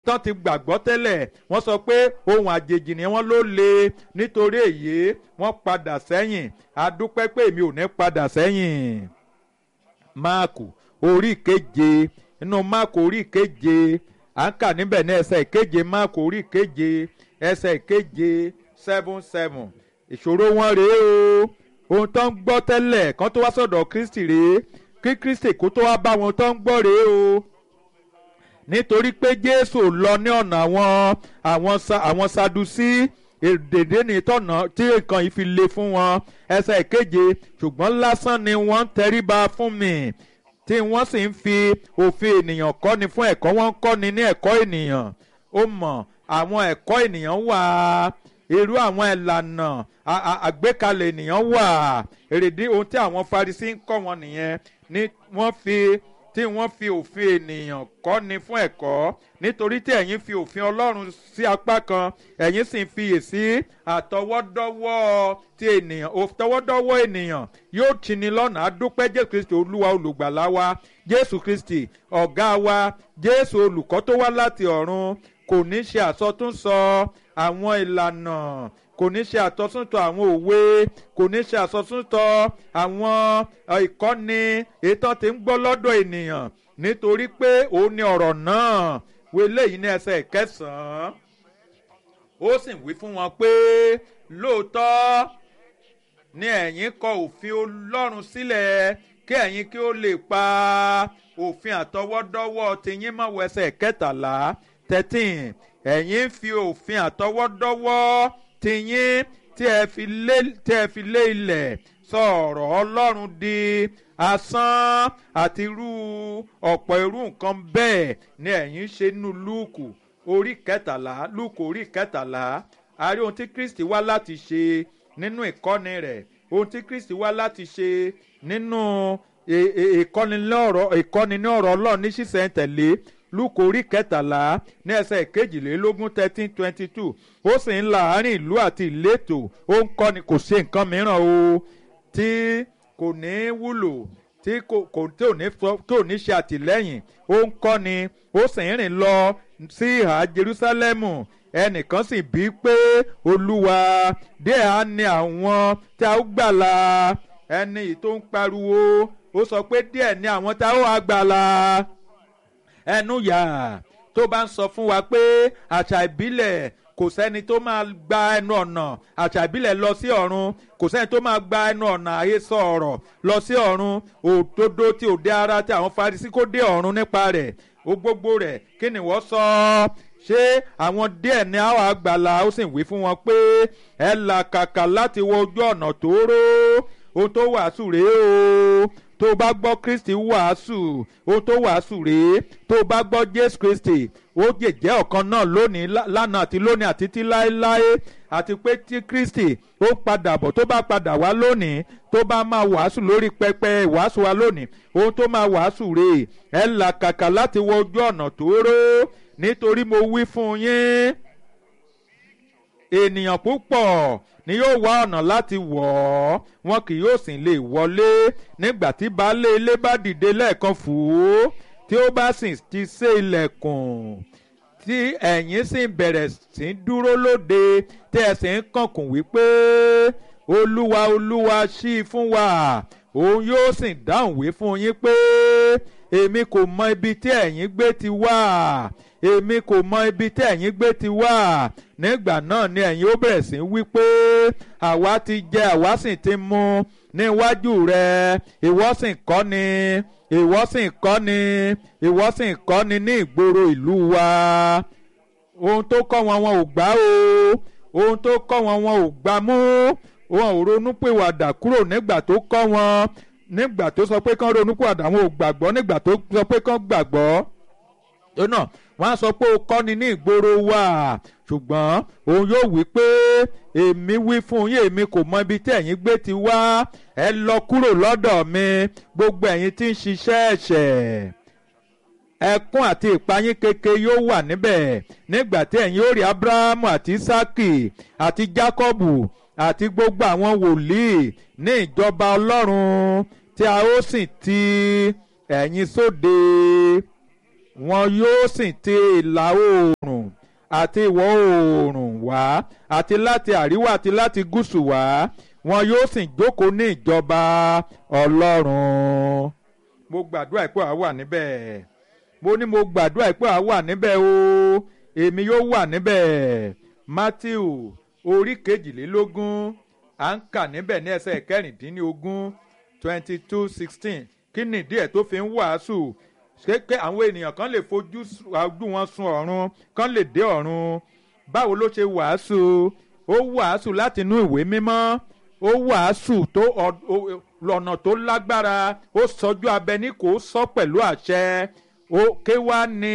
tán ti gbàgbọ́ tẹ́lẹ̀ wọ́n sọ pé ohun àjèjì ni wọ́n ló le nítorí èyí wọ́n padà sẹ́yìn adúpẹ́ pé èmi ò ní padà sẹ́yìn. máàkù orí keje inú máàkù orí keje à ń kà níbẹ̀ ní ẹsẹ̀ ìkeje máàkù orí keje ẹsẹ̀ ìkeje seven seven ìṣòro wọn rèé o ohun tó ń gbọ́ tẹ́lẹ̀ kan tó wá sọ̀dọ̀ kristi rèé kí kristi kó tó wá bá wọn tó ń gbọ́ rèé o nítorí pé jésù lọ ní ọ̀nà àwọn àwọn àwọn sadusí èdèdè ní tọ̀nà tí nǹkan yìí fi le fún wọn ẹsẹ̀ ìkeje ṣùgbọ́n lásán ni wọ́n ń tẹríba fún mi tí wọ́n sì ń fi òfin ènìyàn kọ́ni fún ẹ̀kọ́ wọ́n ń kọ́ni ní ẹ̀kọ́ ènìyàn ó mọ̀ àwọn ẹ̀kọ́ ènìyàn wà irú àwọn ìlànà àgbékalẹ̀ ènìyàn wà èrèdí ohun tí àwọn Farisí ń kọ́ wọn nìyẹn ni wọ́n fi tí wọ́n fi òfin ènìyàn kọ́ni fún ẹ̀kọ́ nítorí tí ẹ̀yin fi òfin Ọlọ́run sí apá kan ẹ̀yin sì ń fiyèsí àtọwọ́dọ́wọ́ ti ènìyàn àtọwọ́dọ́wọ́ ènìyàn yóò tini lọ́nà àdúpẹ́ Jésù Kristi Olúwa olùgbàlà wa Jésù Kristi ọ̀gá wa Jésù olùkọ́ tó wá láti ọ̀run kò ní ṣe àsọtúnsọ àwọn ìlànà kò ní ṣe àtọ́súntọ̀ àwọn òwe kò ní ṣe àsọtúntọ̀ àwọn ìkọ́ni ètò tí ń gbọ́ lọ́dọ̀ ènìyàn nítorí pé òun ni ọ̀rọ̀ náà wọlé yìí ní ẹsẹ̀ kẹsàn-án ó sì wí fún wọn pé lóòótọ́ ni ẹ̀yin kọ òfin Ọlọ́run sílẹ̀ kí ẹ̀yin kí ó lè pa òfin àtọwọ́dọ́wọ́ tiyín mọ́ wẹsẹ̀ kẹtàlá thirteen ẹ̀yin fi òfin àtọwọ́dọ́wọ́ tiyín tí ẹ fi lé tí ẹ fi lé ilẹ̀ sọ ọ̀rọ̀ Ọlọ́run di asán àti irú ọ̀pọ̀ irú nǹkan bẹ́ẹ̀ ni ẹ̀yin ṣe nínú Lúùkù orí kẹtàlá Lúùkù orí kẹtàlá a rí ohun tí Kristi wá láti ṣe nínú ìkọ́ni rẹ̀ ohun tí Kristi wá láti ṣe nínú ìkọ́ni ní ọ̀rọ̀ Ọlọ́run ní ṣísẹ̀ntẹ̀lé lúkò orí kẹtàlá ní ẹsẹ̀ kejìlélógún thirteen twenty two ó sì ń la àárín ìlú àti ìletò ó ń kọ́ni kò ṣe nǹkan mìíràn o tí kò ní wúlò tí kò tí ò ní tí ò ní ṣe àtìlẹ́yìn ó ń kọ́ni ó sì ń rìn lọ sí ìhà Jerúsálẹ́mù ẹnìkan sì bí pé olúwa díẹ̀ á ní àwọn tí a ó gbàlà ẹni tó ń pariwo ó sọ pé díẹ̀ ní àwọn tí a ó gbàlà ẹnu yà tó bá ń sọ fún wa pé àṣà ìbílẹ̀ kò sẹ́ni tó máa gba ẹnu ọ̀nà àṣà ìbílẹ̀ lọ sí ọ̀run kò sẹ́ni tó máa gba ẹnu ọ̀nà àhesọ ọ̀rọ̀ lọ sí ọ̀run òdodo tí òde ara tí àwọn Farisí kó dé ọ̀run nípa rẹ̀ ó gbogbo rẹ̀ kí ni wọ́n sọ ṣé àwọn díẹ̀ ní àwọn àgbàlá ó sì wí fún wọn pé ẹ là kàkà láti wo ojú ọ̀nà tóóró ohun tó wàásù rèé o tó bá gbọ́ Kristi wàásù ohun tó wàásù rèé tó bá gbọ́ Jésù Kristi ó jẹ̀jẹ́ ọ̀kan náà lónìí lánàá àti lónìí àti tí láéláé àti pé tí Kristi ó padà bọ̀ tó bá padà wá lónìí tó bá máa wàásù lórí pẹpẹ ìwàásù wa lónìí ohun tó máa wàásù rèé ẹ là kàkà láti wọ ojú ọ̀nà tóóró nítorí mo wí fún yín ènìyàn púpọ̀ ni yóò wá ọ̀nà láti wọ̀ ọ́ wọn kì yóò sì lè wọlé nígbà tí baálé ilé bá dìde lẹ́ẹ̀kan fò ó tí ó bá sì ti ṣe ilẹ̀kùn tí ẹ̀yin sì bẹ̀rẹ̀ sí dúró lóde tí ẹ sì ń kànkùn wípé olúwa olúwa ṣí i fún wa òun yóò sì dáhùn wí fún yín pé èmi kò mọ ibi tí ẹ̀yin gbé ti wá èmi kò mọ ibi tí ẹ̀yin gbé ti wá nígbà náà ni ẹ̀yin ó bẹ̀rẹ̀ sí wí pé àwa ti jẹ àwa sì ti mu níwájú rẹ ìwọ sì kọ́ ni ìwọ sì kọ́ ni ìwọ sì kọ́ ni ní ìgboro ìlú wa ohun tó kọ́ wọn wọn ò gbà o ohun tó kọ́ wọn wọn ò gbà mú wọn ò ronú pìwàdà kúrò nígbà tó kọ́ wọn nígbà tó sọ pé kán ronú pìwàdà wọn ò gbàgbọ́ nígbà tó sọ pé kán gbàgbọ́ náà wọ́n á sọ pé o kọ́ni ní ìgboro wa ṣùgbọ́n òun yóò wí pé èmi wí fún yín èmi kò mọ ibi tí ẹ̀yin gbé ti wá ẹ lọ kúrò lọ́dọ̀ mi gbogbo ẹ̀yin tí ń ṣiṣẹ́ ẹ̀ṣẹ̀ ẹkún àti ìpayín keke yóò wà níbẹ̀ nígbà tí ẹ̀yin ó rí abrahamu àti isaki àti jacobu àti gbogbo àwọn wòlíì ní ìjọba ọlọ́run tí a ó sì ti ẹ̀yin sóde wọn yóò sì ti ìlà oòrùn àti ìwọ̀ oòrùn wá àti láti àríwá àti láti gúúsù wá wọn yóò sì jókòó ní ìjọba ọlọ́run mo gbàdúrà pé àá wà níbẹ̀ mo ní mo gbàdúrà pé àá wà níbẹ̀ o èmi yóò wà níbẹ̀ matthew orí kejìlélógún à ń kà níbẹ̀ ní ẹsẹ̀ kẹrìndínlógún twenty two sixteen kí nìdí ẹ̀ tó fi ń wàásù kéèké àwọn ènìyàn kan lè fojú ojú wọn sun ọ̀run kan lè dé ọ̀run báwo ló ṣe wàásù ó wàásù láti inú ìwé mímọ́ ó wàásù tó lọ́nà tó lágbára ó sọjú abẹ ní kò sọ pẹ̀lú àṣẹ ó ké wá ní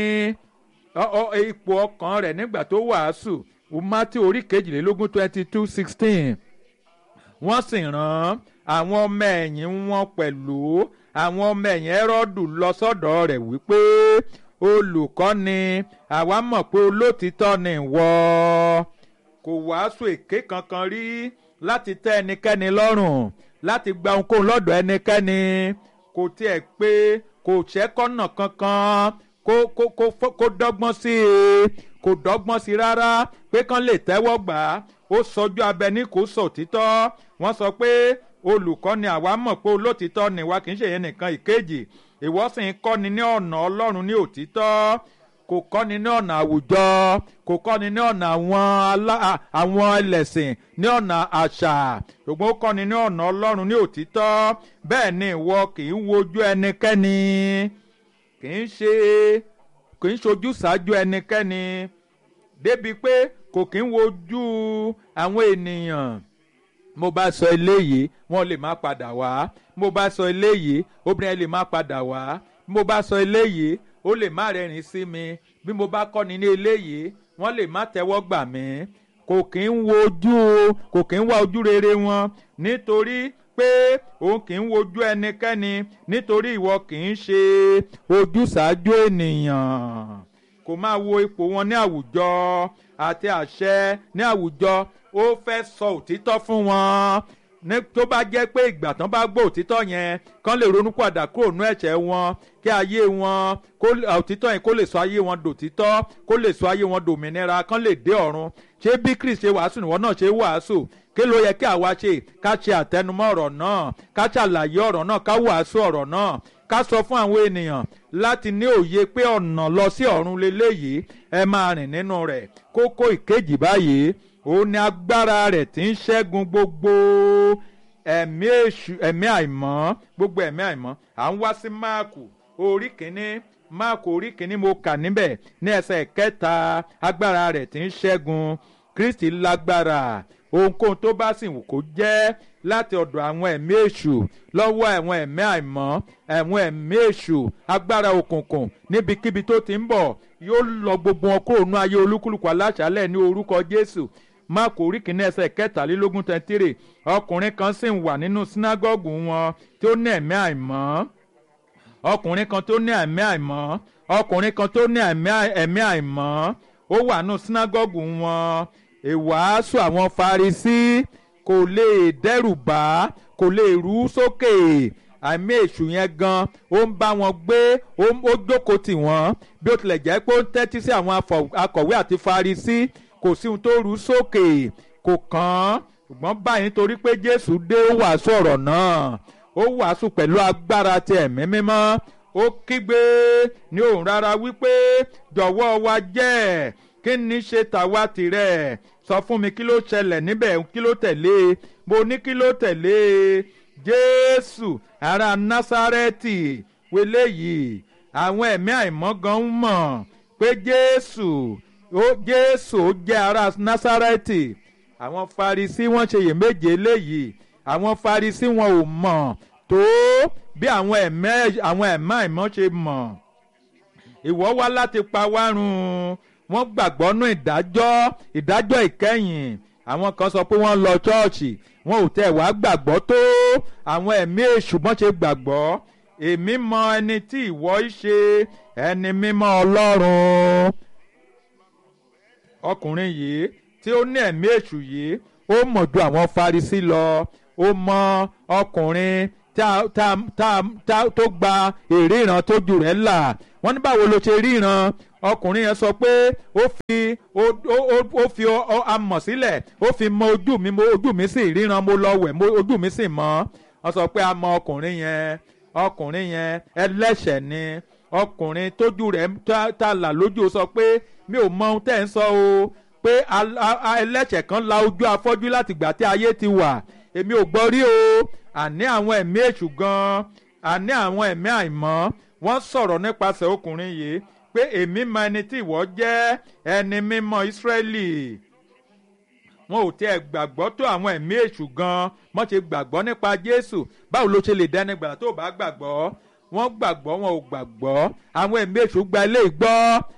ipò ọkàn rẹ̀ nígbà tó wàásù mátí orí kejìlélógún twenty two sixteen wọ́n sì rán àwọn ọmọ ẹ̀yìn wọn pẹ̀lú àwọn ọmọ ẹ̀yìn ẹ́rọ́dù lọ sọ́dọ̀ rẹ̀ wípé olùkọ́ni àwa mọ̀ pé olótìtọ́ ni ìwọ kò wàásù èké kankan rí láti tẹ́ ẹnikẹ́ni lọ́rùn láti gba ohunkóhun lọ́dọ̀ ẹnikẹ́ni kò tiẹ̀ pé kò ṣẹ́kọ́nà kankan kó kó kó kó dọ́gbọ́n sí i kò dọ́gbọ́n sí i rárá pé kán lè tẹ́wọ́ gbà á ó sọjú abẹ ní kò sọ òtítọ́ wọ́n sọ pé olùkọ́ni àwa mọ̀ pé olótìtọ́ ni wa kì í ṣe yẹn nìkan ìkejì ìwọ sì ń kọ́ni ní ọ̀nà ọlọ́run ní òtítọ́ kò kọ́ni ní ọ̀nà àwùjọ kò kọ́ni ní ọ̀nà àwọn alá àwọn ẹlẹ́sìn ní ọ̀nà àṣà ṣùgbọ́n ó kọ́ni ní ọ̀nà ọlọ́run ní òtítọ́ bẹ́ẹ̀ ni ìwọ kì í wojú ẹnikẹ́ni kì í ṣe kì í ṣojú ṣáájú ẹnikẹ́ni débi pé kò kì í wojú àwọn ènìyàn mo bá sọ eléyìí wọn lè má padà wá mo bá sọ eléyìí obìnrin lè má padà wá mo bá sọ eléyìí ó lè má rẹ́rìn sí mi bí mo bá kọ́ni ní eléyìí wọ́n lè má tẹ́wọ́ gbà mí kò kí ń wojú kò kí ń wá ojú rere wọn nítorí pé òun kì í wojú ẹnikẹ́ni nítorí ìwọ kì í ṣe ojúṣàájú ènìyàn kò máa wo ipò wọn ní àwùjọ àti àṣẹ ní àwùjọ ó fẹ́ sọ òtítọ́ fún wọn ní tó bá jẹ́ pé ìgbà tán bá gbọ́ òtítọ́ yẹn kán lè ronú padà kúrò nú ẹ̀ṣẹ̀ wọn kí ayé wọn kó òtítọ́ yẹn kó lè sọ ayé wọn dòtítọ́ kó lè sọ ayé wọn dòmìnira kán lè dé ọ̀run ṣé bí Kristi ṣe wàásù níwọ náà ṣe wàásù kí ló yẹ kí àwa ṣe ká ṣe àtẹnumọ́ ọ̀rọ̀ náà ká ṣàlàyé ọ̀rọ̀ náà ká wàásù ọ̀rọ̀ náà ká sọ fún àwọn ènìyàn láti ní òye pé ọ̀nà lọ sí ọ̀run leléyìí ẹ máa rìn nínú rẹ̀ kókó ìkejì báyìí òun ni agbára rẹ̀ tí ń ṣẹ́gun gbogbo ẹ̀mí èṣù ẹ̀mí àìmọ́ gbogbo ẹ̀mí àìmọ́ à ń wá sí máàkù orí kìíní máàkù orí kìíní mo kà níbẹ̀ ní ẹsẹ̀ kẹta agbára rẹ̀ tí ń ṣẹ́gun Kristi lágbára ohunkóhun tó bá sì wù kó jẹ́ láti ọ̀dọ̀ àwọn ẹ̀mí èṣù lọ́wọ́ àwọn ẹ̀mí àìmọ́ àwọn ẹ̀mí èṣù agbára òkùnkùn níbikíbi tó ti ń bọ̀ yóò lọ gbogbo wọn kúrò nú ayé olúkúlùkù aláṣálẹ̀ ní orúkọ Jésù máàkù orí kìíní ẹsẹ̀ kẹtàlélógún tẹ̀tírì ọkùnrin kan sì ń wà nínú sínágọ́gù wọn tí ó ní ẹ̀mí àìmọ́ ọkùnrin kan tó ní ẹ̀mí àìmọ́ ọkùnrin kan tó ní ẹ̀mí àìmọ́ ó wà nínú sínágọ́gù wọn ìwàásù àwọn Farisí kò lè dẹ́rù bá kò lè rú sókè àmì èṣù yẹn gan ó ń bá wọn gbé ó jókòó tì wọ́n bí ó tilẹ̀ jẹ́ pé ó ń tẹ́tí sí àwọn akọ̀wé àti Farisí kò sí ohun tó rú sókè kò kàn án ṣùgbọ́n báyìí nítorí pé Jésù dé ó wàásù ọ̀rọ̀ náà ó wàásù pẹ̀lú agbára ti ẹ̀mí mímọ́ ó kígbe ní òun rárá wípé jọ̀wọ́ wa jẹ́ kí ni ṣe tàwa tìrẹ sọ fún mi kí ló ṣẹlẹ̀ níbẹ̀ kí ló tẹ̀lé mo ní kí ló tẹ̀lé Jésù ará Násárẹ́tì wẹlé yìí àwọn ẹ̀mí àìmọ́ gan ń mọ̀ pé Jésù ó Jésù ó jẹ́ ará Násárẹ́tì àwọn Farisí wọ́n ṣe iyèméjì léyìí àwọn Farisí wọn ò mọ̀ tó bí àwọn ẹ̀mẹ́ àwọn ẹ̀mẹ́ àìmọ́ ṣe mọ̀ ìwọ wá láti pa wá run wọ́n gbàgbọ́ nú ìdájọ́ ìdájọ́ ìkẹyìn àwọn kan sọ pé wọ́n lọ ṣọ́ọ̀ṣì wọn ò tẹ̀ wá gbàgbọ́ tó àwọn ẹ̀mí èṣù bọ́n ṣe gbàgbọ́ èmi mọ ẹni tí ìwọ ṣe ẹni mímọ́ Ọlọ́run ọkùnrin yìí tí ó ní ẹ̀mí èṣù yìí ó mọ̀ ju àwọn Farisí lọ ó mọ ọkùnrin tá tá tá tá tó gba èrè ìran tójú rẹ̀ là wọ́n ní báwo ló ṣe ríran ọkùnrin yẹn sọ pé ó fi ó ó ó fi amọ̀ sílẹ̀ ó fi mọ ojú mi mo ojú mi sì ríran mo lọ wẹ̀ mo ojú mi sì mọ́ wọ́n sọ pé a mọ ọkùnrin yẹn ọkùnrin yẹn ẹlẹ́ṣẹ̀ ni ọkùnrin tójú rẹ̀ tá là lójú sọ pé mi ò mọ ohun tẹ́ ń sọ o pé ẹlẹ́ṣẹ̀ kan la ojú afọ́jú láti gbà tí ayé ti wà èmi ò gbọ́ rí o àní àwọn ẹ̀mí èṣù gan-an àní àwọn ẹ̀mí àìmọ́ wọ́n sọ̀rọ̀ nípasẹ̀ ọkùnrin yìí pé èmi mọ ẹni tí ìwọ jẹ́ ẹni mímọ́ Ísírẹ́lì wọn ò tiẹ̀ gbàgbọ́ tó àwọn ẹ̀mí èṣù gan-an wọ́n ṣe gbàgbọ́ nípa Jésù báwo ló ṣe lè dẹ́ni gbà tó bá gbàgbọ́ wọ́n gbàgbọ́ wọn ò gbàgbọ́ àwọn ẹ̀mí èṣù gba ilé gbọ́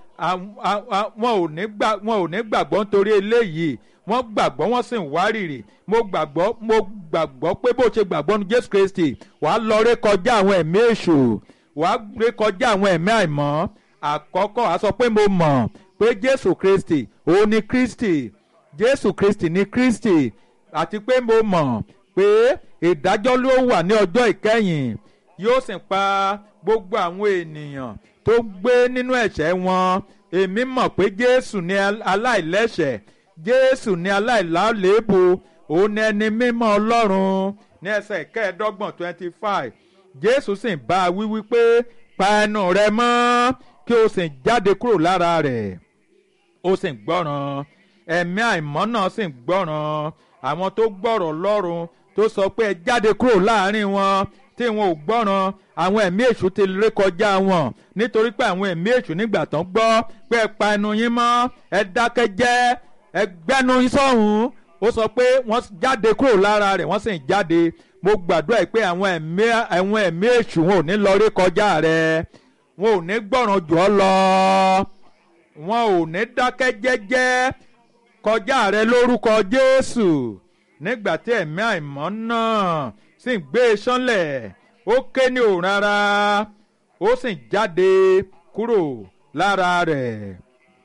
wọn ò ní gbàgbọ́ nítorí eléyìí wọ́n gbàgbọ́ wọ́n sì ń wárìrì mo gbàgbọ́ mo gbàgbọ́ pé bó ṣe gbàgbọ́ ní Jésù Kristi wàá lọ ré kọjá àwọn ẹ̀mí èṣù wàá ré kọjá àwọn ẹ̀mí àìmọ́ àkọ́kọ́ a sọ pé mo mọ̀ pé Jésù Kristi òun ni Kristi Jésù Kristi ni Kristi àti pé mo mọ̀ pé ìdájọ́ ló wà ní ọjọ́ ìkẹyìn yóò sì pa gbogbo àwọn ènìyàn tó gbé nínú ẹ̀ṣẹ̀ wọn èmi mọ̀ pé Jésù ni aláìlẹ́ṣẹ̀ Jésù ni aláìláléèbù òun ni ẹni mímọ́ Ọlọ́run ní ẹsẹ̀ kẹẹ̀ẹ́dọ́gbọ̀n twenty five Jésù sì ń bá a wí wípé pa ẹnu rẹ mọ́ kí o sì jáde kúrò lára rẹ̀ ó sì ń gbọ́ràn ẹ̀mí àìmọ́ náà sì ń gbọ́ràn àwọn tó gbọ́rọ̀ lọ́rùn tó sọ pé ẹ jáde kúrò láàrin wọn tí wọn ò gbọ́ràn àwọn ẹ̀mí èṣù ti ré kọjá wọn nítorí pé àwọn ẹ̀mí èṣù nígbà tán gbọ́ pé ẹ pa ẹnu yín mọ́ ẹ dákẹ́ jẹ́ ẹ gbẹ́nu yín sọ́hùn ó sọ pé wọ́n jáde kúrò lára rẹ̀ wọ́n sì ń jáde mo gbàdúrà pé àwọn ẹ̀mí àwọn ẹ̀mí èṣù wọn ò ní lọ ré kọjá rẹ̀ wọn ò ní gbọ́ràn jù ọ́ lọ wọn ò ní dákẹ́ jẹ́jẹ́ kọjá rẹ lórúkọ Jésù nígbà tí ẹ̀mí àìmọ́ náà sì ń gbé e sánlẹ̀ ó ké ní òun rárá ó sì jáde kúrò lára rẹ̀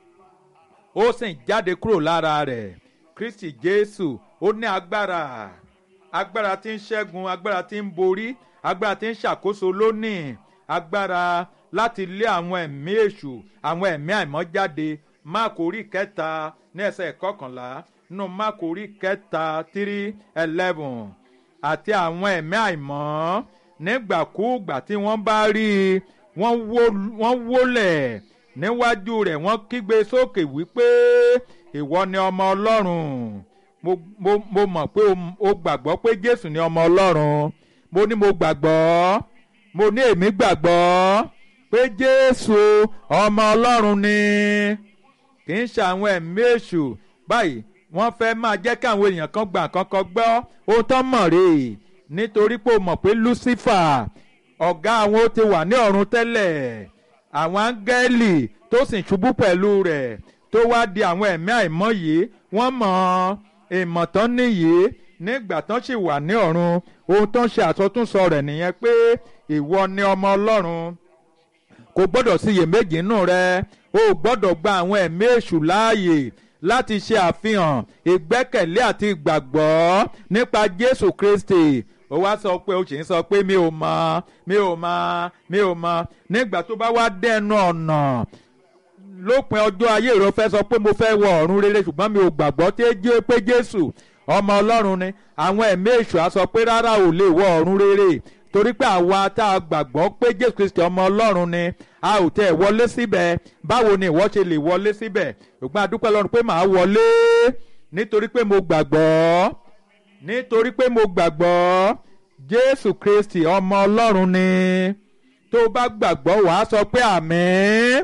ó sì jáde kúrò lára rẹ̀ Kristi Jésù ó ní agbára agbára tí ń ṣẹ́gun agbára tí ń borí agbára tí ń ṣàkóso lónìí agbára láti lé àwọn ẹ̀mí èṣù àwọn ẹ̀mí àìmọ́ jáde máàkù orí kẹta ní ẹsẹ̀ kọkànlá nínú máàkù orí kẹta three eleven àti àwọn ẹ̀mí àìmọ́ nígbàkúùgbà tí wọ́n bá rí i wọ́n wólẹ̀ níwájú rẹ̀ wọ́n kígbe sókè wípé ìwọ ni ọmọ ọlọ́run mo mo mo mọ̀ pé o gbàgbọ́ pé jésù ni ọmọ ọlọ́run mo ní mo gbàgbọ́ mo ní èmi gbàgbọ́ pé jésù ọmọ ọlọ́run ni kì í ṣe àwọn ẹ̀mí èṣù báyìí wọ́n fẹ́ máa jẹ́ kí àwọn èèyàn kan gbà kankan gbọ́ ohun tó mọ̀ rè é nítorí pé o mọ̀ pé lucifer ọ̀gá àwọn ó ti wà ní ọ̀run tẹ́lẹ̀ àwọn áńgẹ́lì tó sì ṣubú pẹ̀lú rẹ̀ tó wá di àwọn ẹ̀mí àìmọ́ yìí wọ́n mọ̀ ìmọ̀ tán nìyí nígbà tán sì wà ní ọ̀run ohun tó ń ṣe àsọtúnsọ rẹ̀ nìyẹn pé ìwọ ni ọmọ ọlọ́run kò gbọ́dọ̀ síyèméjì nù rẹ o gbọ́dọ̀ gba àwọn ẹ̀mí èṣù láàyè láti ṣe àfihàn ìgbẹ́kẹ̀lé àti ìgbàgbọ́ nípa Jésù Kristi ó wá sọ pé ó sì ń sọ pé mi ò mọ̀ mi ò mọ̀ mi ò mọ̀ nígbà tó bá wá dẹnu ọ̀nà lópin ọjọ́ ayé rẹ fẹ́ sọ pé mo fẹ́ wọ ọ̀run rere ṣùgbọ́n mi ò gbàgbọ́ pé Jésù ọmọ Ọlọ́run ni àwọn ẹ̀mí èṣù á sọ pé rárá ò lè wọ ọ̀run rere torí pé àwa tá a gbàgbọ́ pé Jésù Kristi ọmọ Ọlọ́run ni a ò tẹ̀ wọlé síbẹ̀ báwo ni ìwọ ṣe lè wọlé síbẹ̀ ṣùgbọ́n a dúpẹ́ lọ́run pé màá wọlé nítorí pé mo gbàgbọ́ nítorí pé mo gbàgbọ́ Jésù Kristi ọmọ Ọlọ́run ni tó o bá gbàgbọ́ wàá sọ pé àmín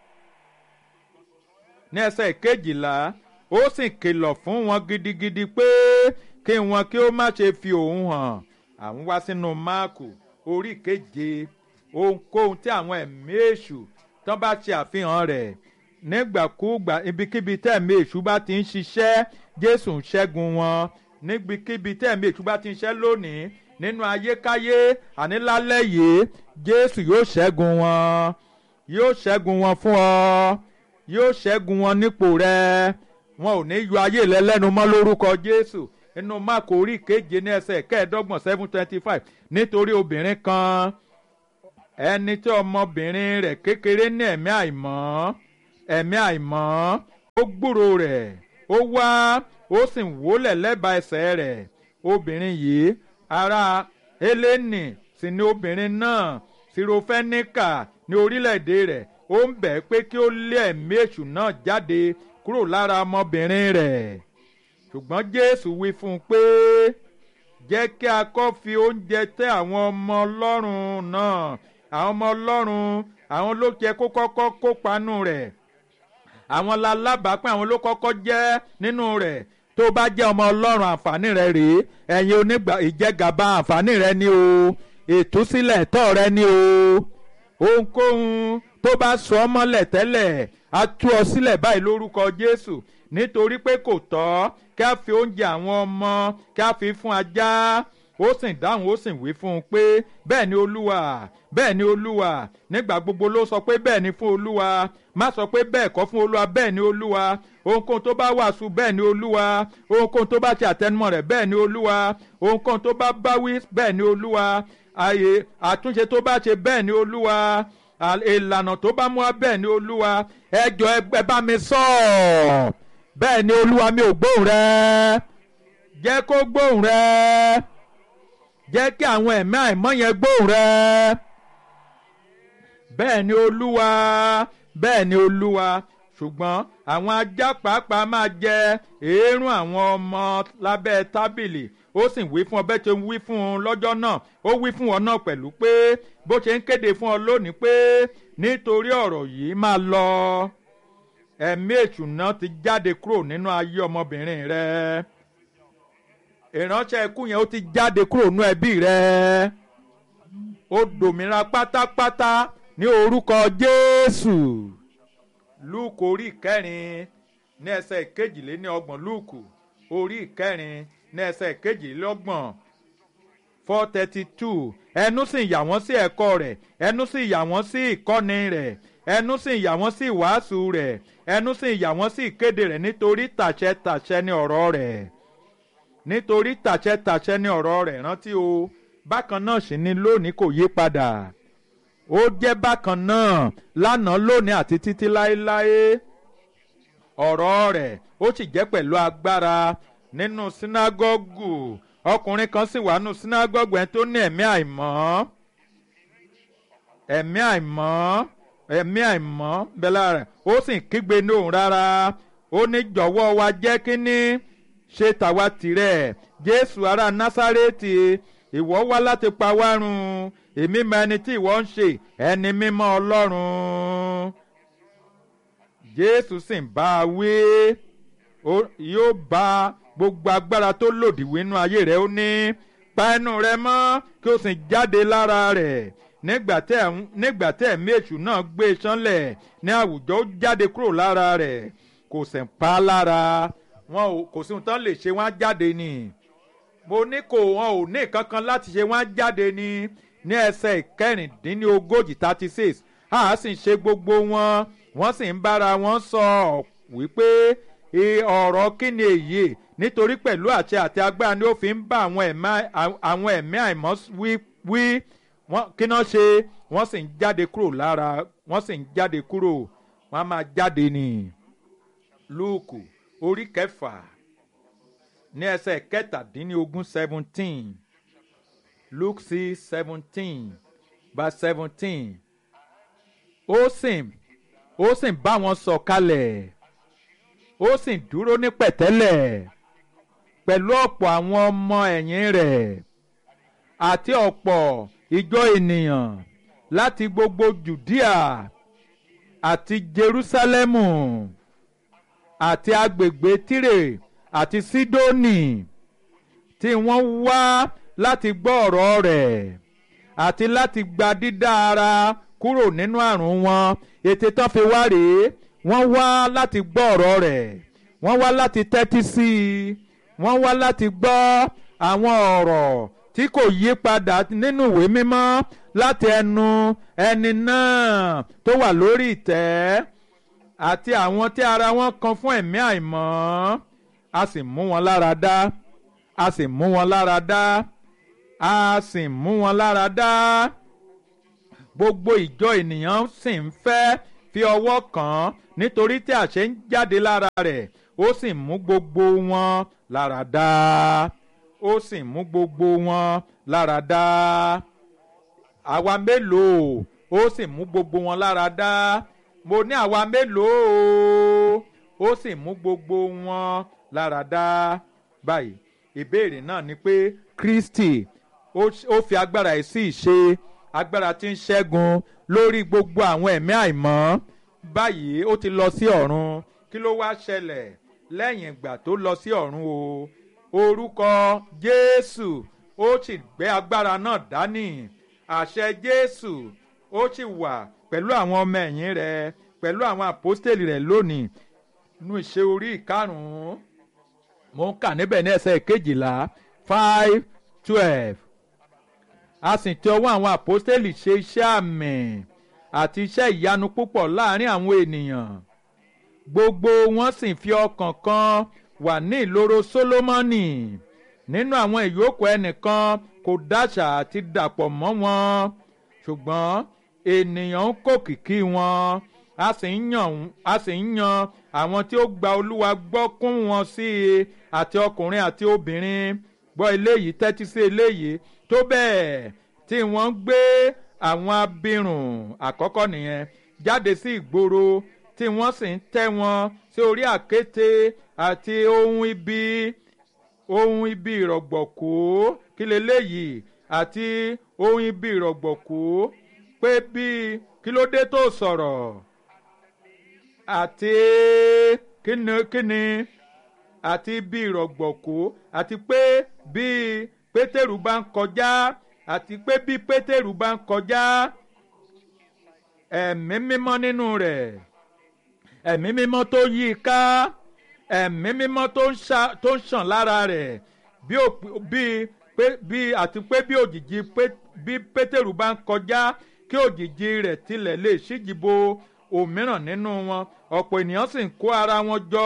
ní ẹsẹ̀ kejìlá ó sì kìlọ̀ fún wọn gidigidi pé kí wọn kí ó má ṣe fi òun hàn àwọn wá sínú máàkù orí keje ohunkóhun tí àwọn ẹ̀mí èṣù tán bá ṣe àfihàn rẹ̀ nígbàkúùgbà ibikíbi tẹ̀mí èṣù bá ti ń ṣiṣẹ́ Jésù ń ṣẹ́gun wọn níbikíbi tẹ̀mí èṣù bá ti ń ṣiṣẹ́ lónìí nínú ayékáyé àní lálẹ́ yìí Jésù yóò ṣẹ́gun wọn yóò ṣẹ́gun wọn fún ọ yóò ṣẹ́gun wọn nípò rẹ wọn ò ní yọ ayé rẹ lẹ́nu mọ́ lórúkọ Jésù inú máàkù orí keje ní ẹsẹ̀ kẹẹ̀ẹ́dọ́gbọ̀n seven twenty five nítorí obìnrin kan ẹni tí ọmọbìnrin rẹ̀ kékeré ní ẹ̀mí àìmọ́ ẹ̀mí àìmọ́ ó gbúrò rẹ̀ ó wá ó sì wólẹ̀ lẹ́bàá ẹsẹ̀ rẹ̀ obìnrin yìí ará Hélénì sì ni obìnrin náà sirofẹ́níkà ní orílẹ̀-èdè rẹ̀ ó ń bẹ̀ pé kí ó lé ẹ̀mí èṣù náà jáde kúrò lára ọmọbìnrin rẹ̀ ṣùgbọ́n Jésù wí fún un pé jẹ́ kí a kọ́ fi oúnjẹ tẹ́ àwọn ọmọ Ọlọ́run náà àwọn ọmọ Ọlọ́run àwọn ló jẹ́ kó kọ́kọ́ kópa nù rẹ̀ àwọn lalábàápín àwọn ló kọ́kọ́ jẹ́ nínú rẹ̀ tó bá jẹ́ ọmọ Ọlọ́run àǹfààní rẹ̀ rèé ẹ̀yin onígbà ìjẹgàba àǹfààní rẹ̀ ni o ìtúsílẹ̀ tọ́ rẹ̀ ni o ohunkóhun tó bá sọ ọ́ mọ́lẹ̀ tẹ́lẹ̀ á tú ọ sílẹ̀ báyìí lórúkọ Jésù nítorí pé kò tọ́ kí a fi oúnjẹ àwọn ọmọ kí a fi fún ajá ó sì dáhùn ó sì wí fún un pé bẹ́ẹ̀ ni olúwa bẹ́ẹ̀ ni olúwa nígbà gbogbo ló sọ pé bẹ́ẹ̀ ni fún olúwa má sọ pé bẹ́ẹ̀ kọ́ fún olúwa bẹ́ẹ̀ ni olúwa ohunkóhun tó bá wàásù bẹ́ẹ̀ ni olúwa ohunkóhun tó bá ṣe àtẹnumọ́ rẹ̀ bẹ́ẹ̀ ni olúwa ohunkóhun tó bá báwí bẹ́ẹ̀ ni olúwa ààyè àtúnṣe tó bá ṣe bẹ́ẹ̀ ni olúwa ìlànà tó bá mú wá bẹ́ẹ̀ ni olúwa ẹ jọ̀ọ́ ẹ bá mi sọ ọ́ bẹ́ẹ̀ ni olúwa mi ò gbóhùn rẹ jẹ́ kó gbóhùn rẹ jẹ́ kí àwọn ẹ̀mí àìmọ́ yẹn gbóhùn rẹ bẹ́ẹ̀ ni olúwa bẹ́ẹ̀ ni olúwa ṣùgbọ́n àwọn ajá pàápàá máa jẹ èérún àwọn ọmọ lábẹ́ tábìlì ó sì wí fún ọ bẹ́ẹ̀ ṣe ń wí fún un lọ́jọ́ náà ó wí fún ọ náà pẹ̀lú pé bó ṣe ń kéde fún ọ lónìí pé nítorí ọ̀rọ̀ yìí máa lọ ẹ̀mí èṣù náà ti jáde kúrò nínú ayé ọmọbìnrin rẹ ìránṣẹ́ ikú yẹn ó ti jáde kúrò nínú ẹbí rẹ ó dòmìnira pátápátá ní orúkọ Jésù Lúùkù orí ìkẹrin ní ẹsẹ̀ ìkejìléní ọgbọ̀n Lúùkù orí ìkẹrin ní ẹsẹ̀ ìkejìlélọ́gbọ̀n four thirty two ẹnu sì yà wọ́n sí ẹ̀kọ́ rẹ̀ ẹnu sì yà wọ́n sí ìkọ́ni rẹ̀ ẹnu sì yà wọ́n sí ìwàásù rẹ̀ ẹnu sì yà wọ́n sí ìkéde rẹ̀ nítorí tàṣẹ tàṣẹ ní ọ̀rọ̀ rẹ̀ nítorí tàṣẹ tàṣẹ ní ọ̀rọ̀ rẹ̀ rántí o bákan náà sì ni lónìí kò yí padà ó jẹ́ bákan náà lánàá lónìí àti títí láéláé ọ̀rọ̀ rẹ̀ ó sì jẹ́ pẹ̀lú agbára nínú sínágọ́gù ọkùnrin kan sì wà nínú sínágọ́gù ẹni tó ní ẹ̀mí àìmọ́ ẹ̀mí àìmọ́ ẹ̀mí àìmọ́ bẹ́lá rẹ̀ ó sì kígbe ní òun rárá ó ní jọ̀wọ́ wa jẹ́ kínní ṣe tàwa tìrẹ̀ jésù ará násárẹ́tì ìwọ wá láti pa wá run èmi mọ ẹni tí ìwọ ń ṣe ẹni mímọ́ ọlọ́run jésù sì ń bá a wí yóò bá gbogbo agbára tó lòdì wínú ayé rẹ ó ní pa ẹnu rẹ mọ́ kí o sì jáde lára rẹ̀ nígbà tí ẹ̀mí èṣù náà gbé e sánlẹ̀ ní àwùjọ ó jáde kúrò lára rẹ̀ kò sì ń pa á lára wọn kò sí ohun tán lè ṣe wọn á jáde ni mo ní kò wọn ò ní kankan láti ṣe wọn á jáde ni ní ẹsẹ̀ ìkẹrìndínlógójì thirty six a sì ń ṣe gbogbo wọn wọ́n sì ń bára wọn sọ wípé ọ̀rọ̀ kí ni èyí nítorí pẹ̀lú àṣẹ àti agbára ni ó fi ń bá àwọn ẹ̀mí àìmọ́ wí kí náà ṣe wọ́n sì ń jáde kúrò lára wọ́n sì ń jáde kúrò wọ́n á máa jáde ní lúùkù orí kẹfà ní ẹsẹ̀ kẹtàdínlógún seventeen luke six seventeen verse seventeen ó sì ó sì bá wọn sọ̀kalẹ̀ ó sì dúró ní pẹ̀tẹ́lẹ̀ pẹ̀lú ọ̀pọ̀ àwọn ọmọ ẹ̀yìn rẹ̀ àti ọ̀pọ̀ ìjọ ènìyàn láti gbogbo Jùdíà àti Jerúsálẹ́mù àti agbègbè Tírè àti Sídónì tí wọ́n wá láti gbọ́ ọ̀rọ̀ rẹ̀ àti láti gba dídá ara kúrò nínú àrùn wọn ètè tán fi wá rèé wọ́n wá láti gbọ́ ọ̀rọ̀ rẹ̀ wọ́n wá láti tẹ́tí sí i wọ́n wá láti gbọ́ àwọn ọ̀rọ̀ tí kò yí padà nínú ìwé mímọ́ láti ẹnu ẹni náà tó wà lórí ìtẹ́ àti àwọn tí ara wọn kan fún ẹ̀mí àìmọ́ a sì mú wọn lára dá a sì mú wọn lára dá a sì mú wọn lára dá gbogbo ìjọ ènìyàn sì ń fẹ́ fi ọwọ́ kàn án nítorí tí àṣẹ ń jáde lára rẹ̀ ó sì mú gbogbo wọn lára dá ó sì mú gbogbo wọn lára dá àwa mélòó ó sì mú gbogbo wọn lára dá mo ní àwa mélòó ó sì mú gbogbo wọn lára dá báyìí ìbéèrè náà ni pé Kristi ó fi agbára yìí sí ìṣe agbára tí ń ṣẹ́gun lórí gbogbo àwọn ẹ̀mí àìmọ́ báyìí ó ti lọ sí ọ̀run kí ló wá ṣẹlẹ̀ lẹ́yìn ìgbà tó lọ sí ọ̀run o orúkọ Jésù ó sì gbé agbára náà dání àṣẹ Jésù ó sì wà pẹ̀lú àwọn ọmọ ẹ̀yìn rẹ̀ pẹ̀lú àwọn àpọ́stélì rẹ̀ lónìí nínú ìṣe orí ìkarùn-ún mo ń kà níbẹ̀ ní ẹsẹ̀ kejìlá five twelve a sì ti ọwọ́ àwọn àpọ́stélì ṣe iṣẹ́ àmì àti iṣẹ́ ìyanu púpọ̀ láàrin àwọn ènìyàn gbogbo wọn sì fi ọkàn kan wà ní ìloro Sólómọ́nì nínú àwọn ìyókù ẹnìkan kò dáṣà àti dàpọ̀ mọ́ wọn ṣùgbọ́n ènìyàn ń kó kìkì wọn a sì ń yàn a sì ń yan àwọn tí ó gba Olúwa gbọ́ kún wọn sí i àti ọkùnrin àti obìnrin gbọ́ eléyìí tẹ́tí sí eléyìí tó bẹ́ẹ̀ tí wọ́n gbé àwọn abirùn àkọ́kọ́ nìyẹn jáde sí ìgboro tí wọ́n sì ń tẹ́ wọn sí orí àkéte àti ohun ibi ohun ibi ìrọ̀gbọ̀kú kí leléyìí àti ohun ibi ìrọ̀gbọ̀kú pé bíi kí ló dé tó sọ̀rọ̀ àti kíni kíni àti ibi ìrọ̀gbọ̀kú àti pé bíi pétérù bá ń kọjá àti pé bí pétérù bá ń kọjá ẹ̀mí mímọ́ nínú rẹ̀ ẹ̀mí mímọ́ tó yí i ká ẹ̀mí mímọ́ tó ń ṣàn lára rẹ̀ bí àti pé bí òjìji bí pétérù bá ń kọjá kí òjìji rẹ̀ tilẹ̀ lè ṣíjìbo òmíràn nínú wọn ọ̀pọ̀ ènìyàn sì ń kó ara wọn jọ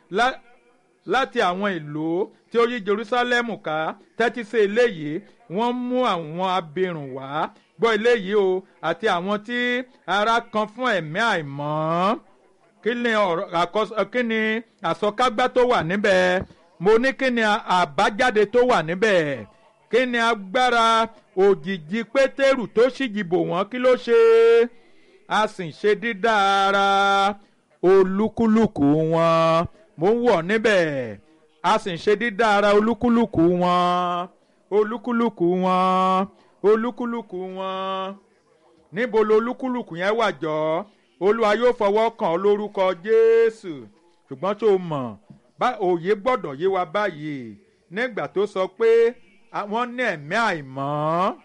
láti àwọn ìlú tí ó yí Jerúsálẹ́mù ká tẹ́tí sí eléyìí wọ́n mú àwọn abirùn wá gbọ́ eléyìí o àti àwọn tí ara kan fún ẹ̀mí àìmọ́ kí ni ọ̀rọ̀ àkọsọ kí ni àsọkágbá tó wà níbẹ̀ mo ní kí ni àbájáde tó wà níbẹ̀ kí ni agbára òjìji pétérù tó ṣìjìbò wọ́n kí ló ṣe a sì ṣe dídára olúkúlùkù wọn mo ń wọ̀ níbẹ̀ a sì ń ṣe dídára olúkúlùkù wọn olúkúlùkù wọn olúkúlùkù wọn níbo lo olúkúlùkù yẹn wà jọ olúwa yóò fọwọ́ kàn ọ́ lórúkọ jésù ṣùgbọ́n tó mọ̀ òye gbọ́dọ̀ yé wa báyìí nígbà tó sọ pé wọ́n ní ẹ̀mí àìmọ́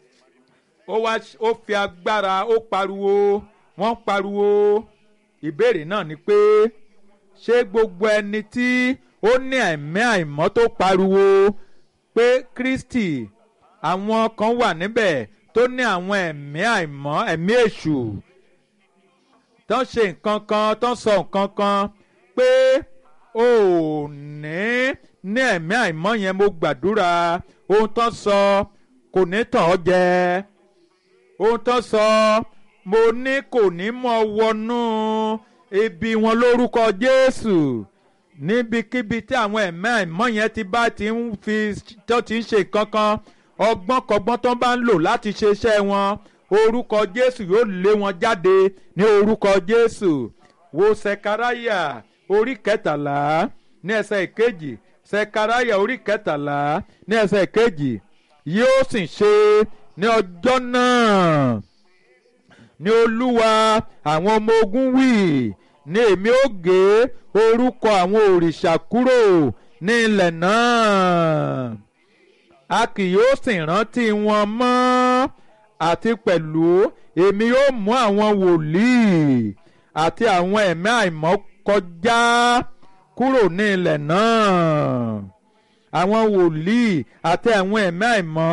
ó wá ó fi agbára ó pariwo wọ́n pariwo ìbéèrè náà ni pé ṣé gbogbo ẹni tí ó ní ẹ̀mí àìmọ́ tó pariwo pé Kristi àwọn kan wà níbẹ̀ tó ní àwọn ẹ̀mí àìmọ́ ẹ̀mí èṣù tán ṣe nǹkan kan tán sọ nǹkan kan pé ò ní ní ẹ̀mí àìmọ́ yẹn mo gbàdúrà ohun tán sọ kò ní tàn ọ́ jẹ ohun tán sọ mo ní kò ní mọ́ wọnú ibi wọn lórúkọ Jésù níbikíbi tí àwọn ẹ̀mí àìmọ́ yẹn ti bá ti ń fi tó ti ń ṣe nǹkan kan ọgbọ́n kọ́gbọ́n tó bá ń lò láti ṣe iṣẹ́ wọn orúkọ Jésù yóò lé wọn jáde ní orúkọ Jésù wo Sekaraya orí kẹtàlá ní ẹsẹ̀ ìkejì Sekaraya orí kẹtàlá ní ẹsẹ̀ ìkejì yóò sì ṣe ní ọjọ́ náà ní Olúwa àwọn ọmọ ogun wí ní èmi ó gé orúkọ àwọn òrìṣà kúrò ní ilẹ̀ náà a kì yóò sì rántí wọn mọ́ àti pẹ̀lú èmi yóò mú àwọn wòlíì àti àwọn ẹ̀mí àìmọ́ kọjá kúrò ní ilẹ̀ náà àwọn wòlíì àti àwọn ẹ̀mí àìmọ́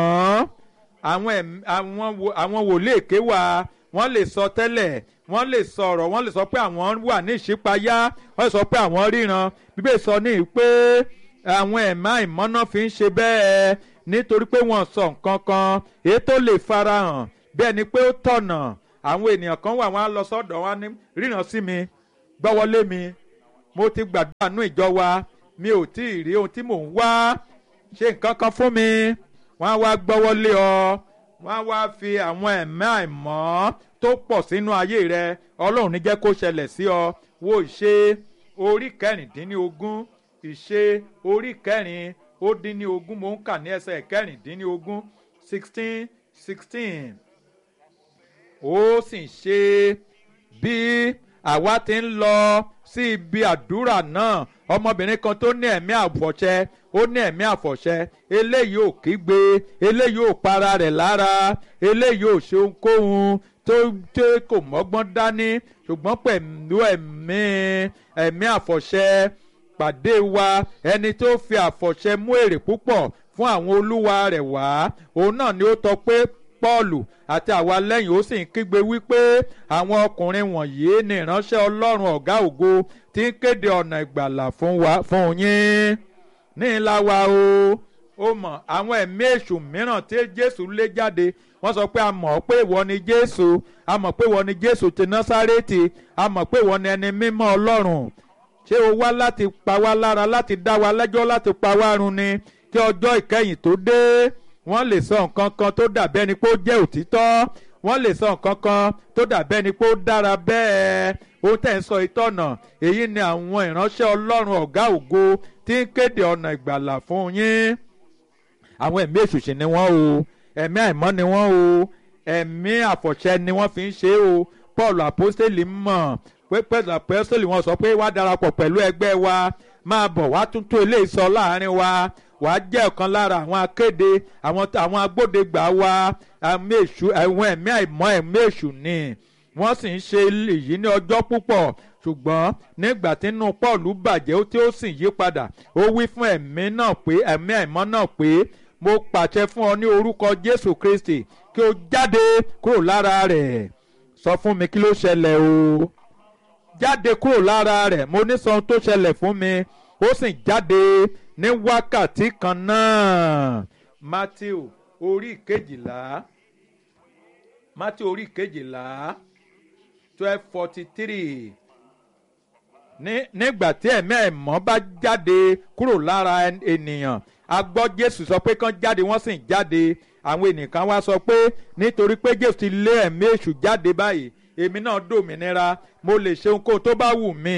àwọn wòlíì èké wà wọ́n lè sọ tẹ́lẹ̀ wọ́n lè sọ̀rọ̀ wọ́n lè sọ pé àwọn wà ní ìṣípayá wọ́n lè sọ pé àwọn ríran bíbélì sọ ní pé àwọn ẹ̀mí àìmọ́ náà fi ń ṣe bẹ́ẹ̀ nítorí pé wọ́n sọ nǹkan kan èyí tó lè farahàn bẹ́ẹ̀ ni pé ó tọ̀nà àwọn ènìyàn kan wà wọ́n á lọ sọ́dọ̀ wọn ní ríran sí mi gbọ́wọ́lé mi mo ti gbàdúrà nú ìjọ wa mi ò tí ì rí ohun tí mò ń wá ṣe nǹkan kan fún mi wọ́n á wá gbọ́wọ́lé ọ wọ́n á wá fi àwọn ẹ̀mí àìmọ́ tó pọ̀ sínú ayé rẹ ọlọ́run ní jẹ́ kó ṣẹlẹ̀ sí ọ wo ìṣe orí kẹrìndínlógún ìṣe orí kẹrin ó dín ní ogún mo ń kà ní ẹsẹ̀ kẹrìndínlógún sixteen sixteen ó sì ṣe bí àwa ti ń lọ sí ibi àdúrà náà ọmọbìnrin kan tó ní ẹ̀mí àfọ̀ṣẹ ó ní ẹ̀mí àfọ̀ṣẹ eléyìí ò kígbe eléyìí ò para rẹ̀ lára eléyìí ò ṣe ohunkóhun tó tó kò mọ́gbọ́n dání ṣùgbọ́n pẹ̀lú ẹ̀mí ẹ̀mí àfọ̀ṣẹ pàdé wa ẹni tó fi àfọ̀ṣẹ mú èrè púpọ̀ fún àwọn olúwa rẹ̀ wá òun náà ni ó tọ́ pé pọ́ọ̀lù àti àwa lẹ́yìn ó sì ń kígbe wípé àwọn ọkùnrin wọ̀nyí ni ìránṣẹ́ ọlọ́run ọ̀gá ògo tí ń kéde ọ̀nà ìgbàlà fún wa fún yín ní ìlà wa o ó mọ̀ àwọn ẹ̀mí èṣù mìíràn tí jésù lé jáde wọ́n sọ pé a mọ̀ pé ìwọ ni jésù a mọ̀ pé ìwọ ni jésù ti násárẹ́tì a mọ̀ pé ìwọ ni ẹni mímọ́ ọlọ́run ṣé o wá láti pa wá lára láti dá wa lẹ́jọ́ láti pa wá run ni kí ọjọ́ ìkẹyìn tó dé wọ́n lè sọ nǹkan kan tó dàbí ẹni pé ó jẹ́ òtítọ́ wọ́n lè sọ nǹkan kan tó dàbí ẹni pé ó dára bẹ́ẹ̀ ohun tẹ̀ ń sọ ìtọ́nà èyí ni àwọn ìránṣẹ́ ọlọ́run ọ̀gá ògo tí ń kéde ọ̀nà ìgbàlà fún yín àwọn ẹ̀mí èṣùṣì ni wọ́n o ẹ̀mí àìmọ́ ni wọ́n o ẹ̀mí àfọ̀ṣẹ ni wọ́n fi ń ṣe o paul apostoli mọ̀ pé pẹ̀lú apostoli wọn sọ pé wá darapọ̀ pẹ̀lú ẹgbẹ́ wa máa bọ̀ wá tuntun eléyìí sọ láàrin wa wàá jẹ́ ọ̀kan lára àwọn akéde àwọn àwọn agbódegbà wa ẹ̀mí èṣù ẹ̀wọ̀n ẹ̀mí àìmọ́ ẹ̀mí èṣù ni wọ́n sì ń ṣe èyí ní ọjọ́ púpọ̀ ṣùgbọ́n nígbà tí inú Pọ́ọ̀lù bàjẹ́ tí ó sì yí padà ó wí fún ẹ̀mí náà pé ẹ̀mí àìmọ́ náà pé mo pàṣẹ fún ọ ní orúkọ Jésù Kristi kí o jáde kúrò lára rẹ̀ sọ fún mi kí ló ṣẹlẹ̀ o jáde kúrò lára rẹ̀ mo ní sọ ohun tó ṣẹlẹ̀ fún mi ó sì jáde ní wákàtí kan náà Matthew orí kejìlá Matthew orí kejìlá twelve forty three nígbà tí ẹ̀mí ẹ̀mọ́ bá jáde kúrò lára ènìyàn a gbọ́ Jésù sọ pé kán jáde wọ́n sì ń jáde àwọn ènìyàn kan wá sọ pé nítorí pé Jésù ti lé ẹ̀mí èṣù jáde báyìí èmi náà dòmìnira mo lè ṣe ohunkóhun tó bá wù mí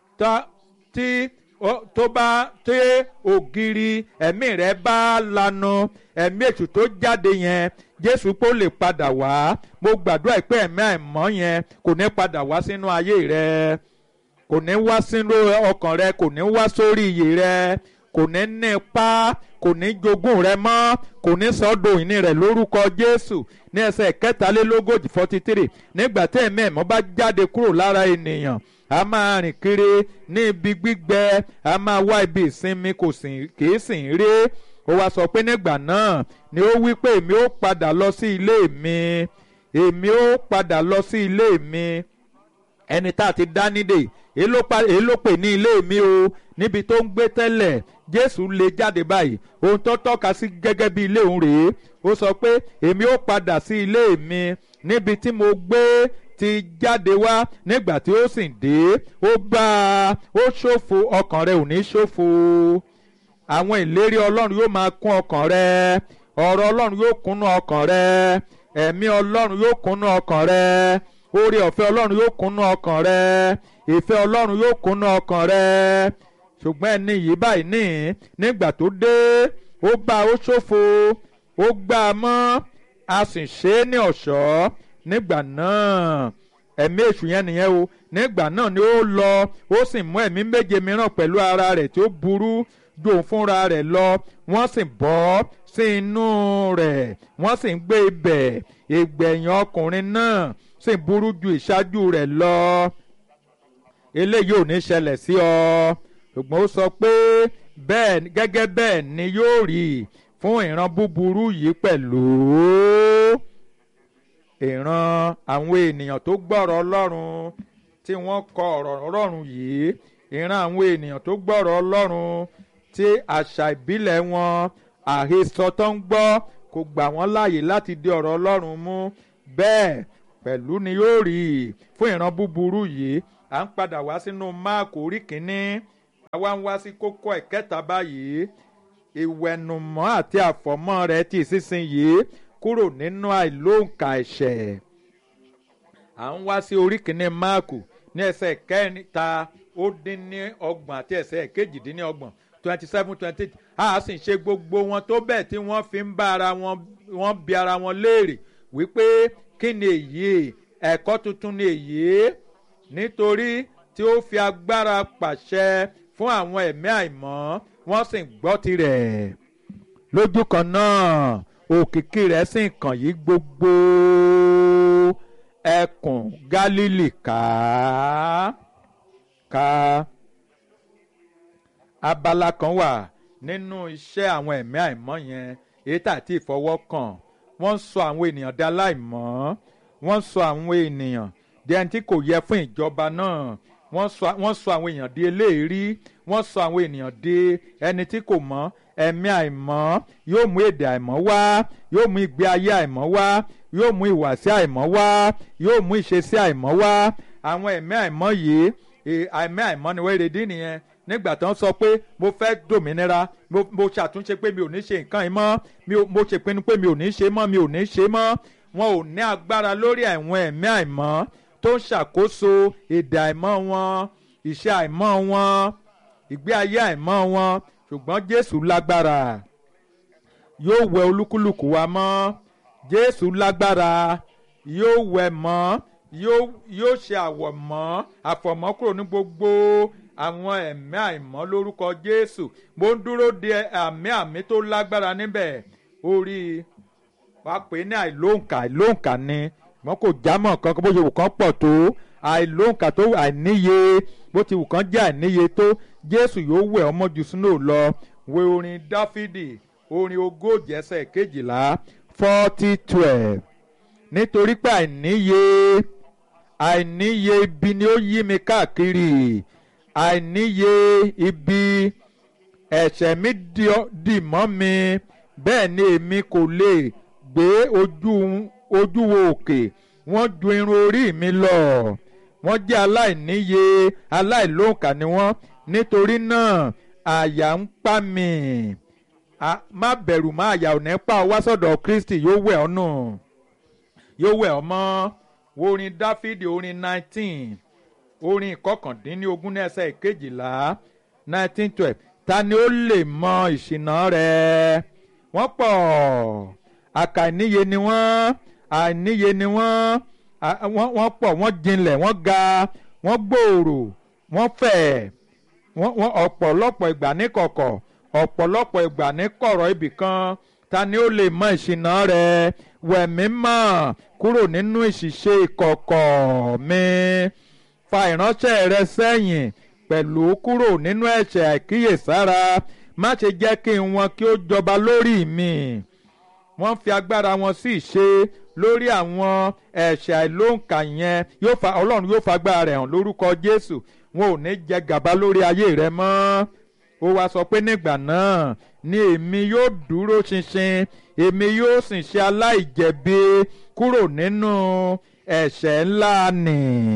tí tó bá tí ògiri ẹ̀mí rẹ̀ bá lanu ẹ̀mí èṣù tó jáde yẹn Jésù pé ó lè padà wá mo gbàdúrà pé ẹ̀mí àìmọ́ yẹn kò ní padà wá sínú ayé rẹ kò ní wá sínú ọkàn rẹ kò ní wá sórí iyè rẹ kò ní ní ipá kò ní jogún rẹ mọ́ kò ní sọ́dọ̀ ìní rẹ̀ lórúkọ Jésù ní ẹsẹ̀ kẹtàlélógójì forty three nígbà tí ẹ̀mí ẹ̀mọ́ bá jáde kúrò lára ènìyàn a máa rìn kiri ní ibi gbígbẹ a máa wá ibi ìsinmi kò sì kìí sì ń rí ó wá sọ pé nígbà náà ni ó wí pé èmi ó padà lọ sí ilé mi èmi ó padà lọ sí ilé mi ẹni tá a ti dá nídè èyí ló pè ní ilé mi o níbi tó ń gbé tẹ́lẹ̀ Jésù lè jáde báyìí ohun tó tọ́ka sí gẹ́gẹ́ bí ilé òun rèé ó sọ pé èmi ó padà sí ilé mi níbi tí mo gbé ti jáde wá nígbà tí ó sì dé ó bá a ó ṣòfò ọkàn rẹ ò ní ṣòfò àwọn ìlérí Ọlọ́run yóò máa kún ọkàn rẹ ọ̀rọ̀ Ọlọ́run yóò kúnnú ọkàn rẹ ẹ̀mí Ọlọ́run yóò kúnnú ọkàn rẹ oore ọ̀fẹ́ Ọlọ́run yóò kúnnú ọkàn rẹ ìfẹ́ Ọlọ́run yóò kúnnú ọkàn rẹ ṣùgbọ́n ẹni yìí báyìí ní nígbà tó dé ó bá ó ṣòfò ó gbá a mọ́ a sì ṣe é ní ọ̀ṣọ́ nígbà náà ẹ̀mí èṣù yẹn nìyẹn o nígbà náà ni ó lọ ó sì mú ẹ̀mí méje mìíràn pẹ̀lú ara rẹ̀ tí ó burú ju òun fúnra rẹ̀ lọ wọ́n sì bọ́ sí inú rẹ̀ wọ́n sì ń gbé ibẹ̀ ìgbẹ̀yìn ọkùnrin náà sì burú ju ìṣáájú rẹ̀ lọ eléyìí ò ní ṣẹlẹ̀ sí ọ ṣùgbọ́n ó sọ pé bẹ́ẹ̀ gẹ́gẹ́ bẹ́ẹ̀ ni yóò rí fún ìran búburú yìí pẹ̀lú ìran àwọn ènìyàn tó gbọ́rọ̀ ọlọ́run tí wọ́n kọ ọ̀rọ̀ ọlọ́run yìí ìran àwọn ènìyàn tó gbọ́rọ̀ ọlọ́run tí àṣà ìbílẹ̀ wọn àhesọ tó ń gbọ́ kò gbà wọ́n láàyè láti di ọ̀rọ̀ ọlọ́run mú bẹ́ẹ̀ pẹ̀lú ni yóò rí fún ìran búburú yìí à ń padà wá sínú máàkù orí kínní àwa ń wá sí kókó ẹ̀kẹta báyìí ìwẹ̀nùmọ́ àti àfọ̀mọ́ rẹ̀ ti sísinyìí kúrò nínú àìlóǹkà ẹ̀ṣẹ̀ à ń wá sí orí kínní máàkù ní ẹsẹ̀ kẹta ó dín ní ọgbọ̀n àti ẹsẹ̀ kejìdínlọ́gbọ̀n twenty seven twenty eight a sì ń ṣe gbogbo wọn tó bẹ́ẹ̀ tí wọ́n fi ń bá ara wọn wọ́n bi ara wọn léèrè wípé kí ni èyí ẹ̀kọ́ tuntun ni èyí nítorí tí ó fi agbára pàṣẹ fún àwọn ẹ̀mí àìmọ́ wọ́n sì ń gbọ́ tirẹ̀ lójú kan náà òkìkí rẹ̀ sì ń kàn yí gbogbo ẹkùn Gálílì ká ká abala kan wà nínú iṣẹ́ àwọn ẹ̀mí àìmọ́ yẹn èyí tàbí ìfọwọ́kàn wọ́n sọ àwọn ènìyàn di aláìmọ́ wọ́n sọ àwọn ènìyàn di ẹni tí kò yẹ fún ìjọba náà wọ́n sọ àwọn èèyàn di eléèrí wọ́n sọ àwọn ènìyàn di ẹni tí kò mọ́ ẹ̀mí àìmọ́ yóò mú èdè àìmọ́ wá yóò mú ìgbé ayé àìmọ́ wá yóò mú ìwàsí àìmọ́ wá yóò mú ìṣesí àìmọ́ wá àwọn ẹ̀mí àìmọ́ yìí ẹ̀mí àìmọ́ ni wọ́n èrèdí nìyẹn nígbà tó ń sọ pé mo fẹ́ dòmìnira mo ṣàtúnṣe pé mi ò ní ṣe nǹkan yìí mọ́ mo ṣèpinnu pé mi ò ní ṣe mọ́ mi ò ní ṣe mọ́ wọn ò ní agbára lórí àwọn ẹ̀mí àìmọ́ tó ń ṣàkóso èdè àìmọ́ wọn ìṣe àìmọ́ wọn ìgbé ayé àìmọ́ wọn ṣùgbọ́n Jésù lágbára yóò wẹ olúkúlùkù wa mọ́ Jésù lágbára yóò wẹ mọ́ yóò ṣe àwọ̀ mọ́ àfọ̀mọ́ kúrò ní gbogbo àwọn ẹ̀mí àìmọ́ lórúkọ Jésù mo ń dúró de àmì àmì tó lágbára níbẹ̀ orí wa pè ní àìlóǹkà àìlóǹkà ni wọn kò jámọ́ kankan bó ṣe wù kán pọ̀ tó àìlóǹkà tó àìníye bó ti wù kán jẹ́ àìníye tó Jésù yóò wẹ̀ ọmọ jù sínú lọ wo orin Dáfídì orin ogójì ẹsẹ̀ kejìlá forty twelve nítorí pé àìníye àìníye ibi ni ó yí mi káàkiri àìníye ibi ẹ̀ṣẹ̀ mi dì mọ́ mi bẹ́ẹ̀ ni èmi kò lè gbé ojú ojú wo òkè wọ́n ju irun orí mi lọ wọ́n jẹ́ aláìníye aláìlóǹkà ni wọ́n nítorí náà àyà ń pa mí má bẹ̀rù má àyà ò ní pa ọ wá sọ̀dọ̀ Kristi yóò wẹ̀ ọ́ nù yóò wẹ̀ ọ́ mọ́ wo orin Dáfídì orin nineteen orin ìkọkàndínlógún ní ẹsẹ̀ ìkejìlá nineteen twelve ta ni ó lè mọ ìṣìnà rẹ̀ wọ́n pọ̀ àkàìníye ni wọ́n àìníye ni wọ́n wọ́n pọ̀ wọ́n jinlẹ̀ wọ́n ga wọ́n gbòòrò wọ́n fẹ̀ wọ́n ọ̀pọ̀lọpọ̀ ìgbà ní kọ̀kọ̀ ọ̀pọ̀lọpọ̀ ìgbà ní kọ̀rọ̀ ibìkan ta ni ó lè mọ ìṣìnà rẹ̀ wẹ̀mí mọ́ kúrò nínú ìṣìṣe ìkọ̀kọ̀ mi fa ìránṣẹ́ rẹ sẹ́yìn pẹ̀lú kúrò nínú ẹ̀ṣẹ̀ àìkíyèsára má ṣe jẹ́ kí wọn kí ó jọba lórí mi wọ́n fi agbára wọn sí ìṣe lórí àwọn ẹ̀ṣẹ̀ àìlóǹkà yẹn yóò fa ọlọ́run yóò fa agbára rẹ̀ hàn lórúkọ jésù wọn ò ní jẹ gàba lórí ayé rẹ mọ́ ó wá sọ pé nígbà náà ni èmi yóò dúró ṣinṣin èmi yóò sì ṣe aláìjẹ̀bi kúrò nínú ẹ̀ṣẹ̀ ńlá nì.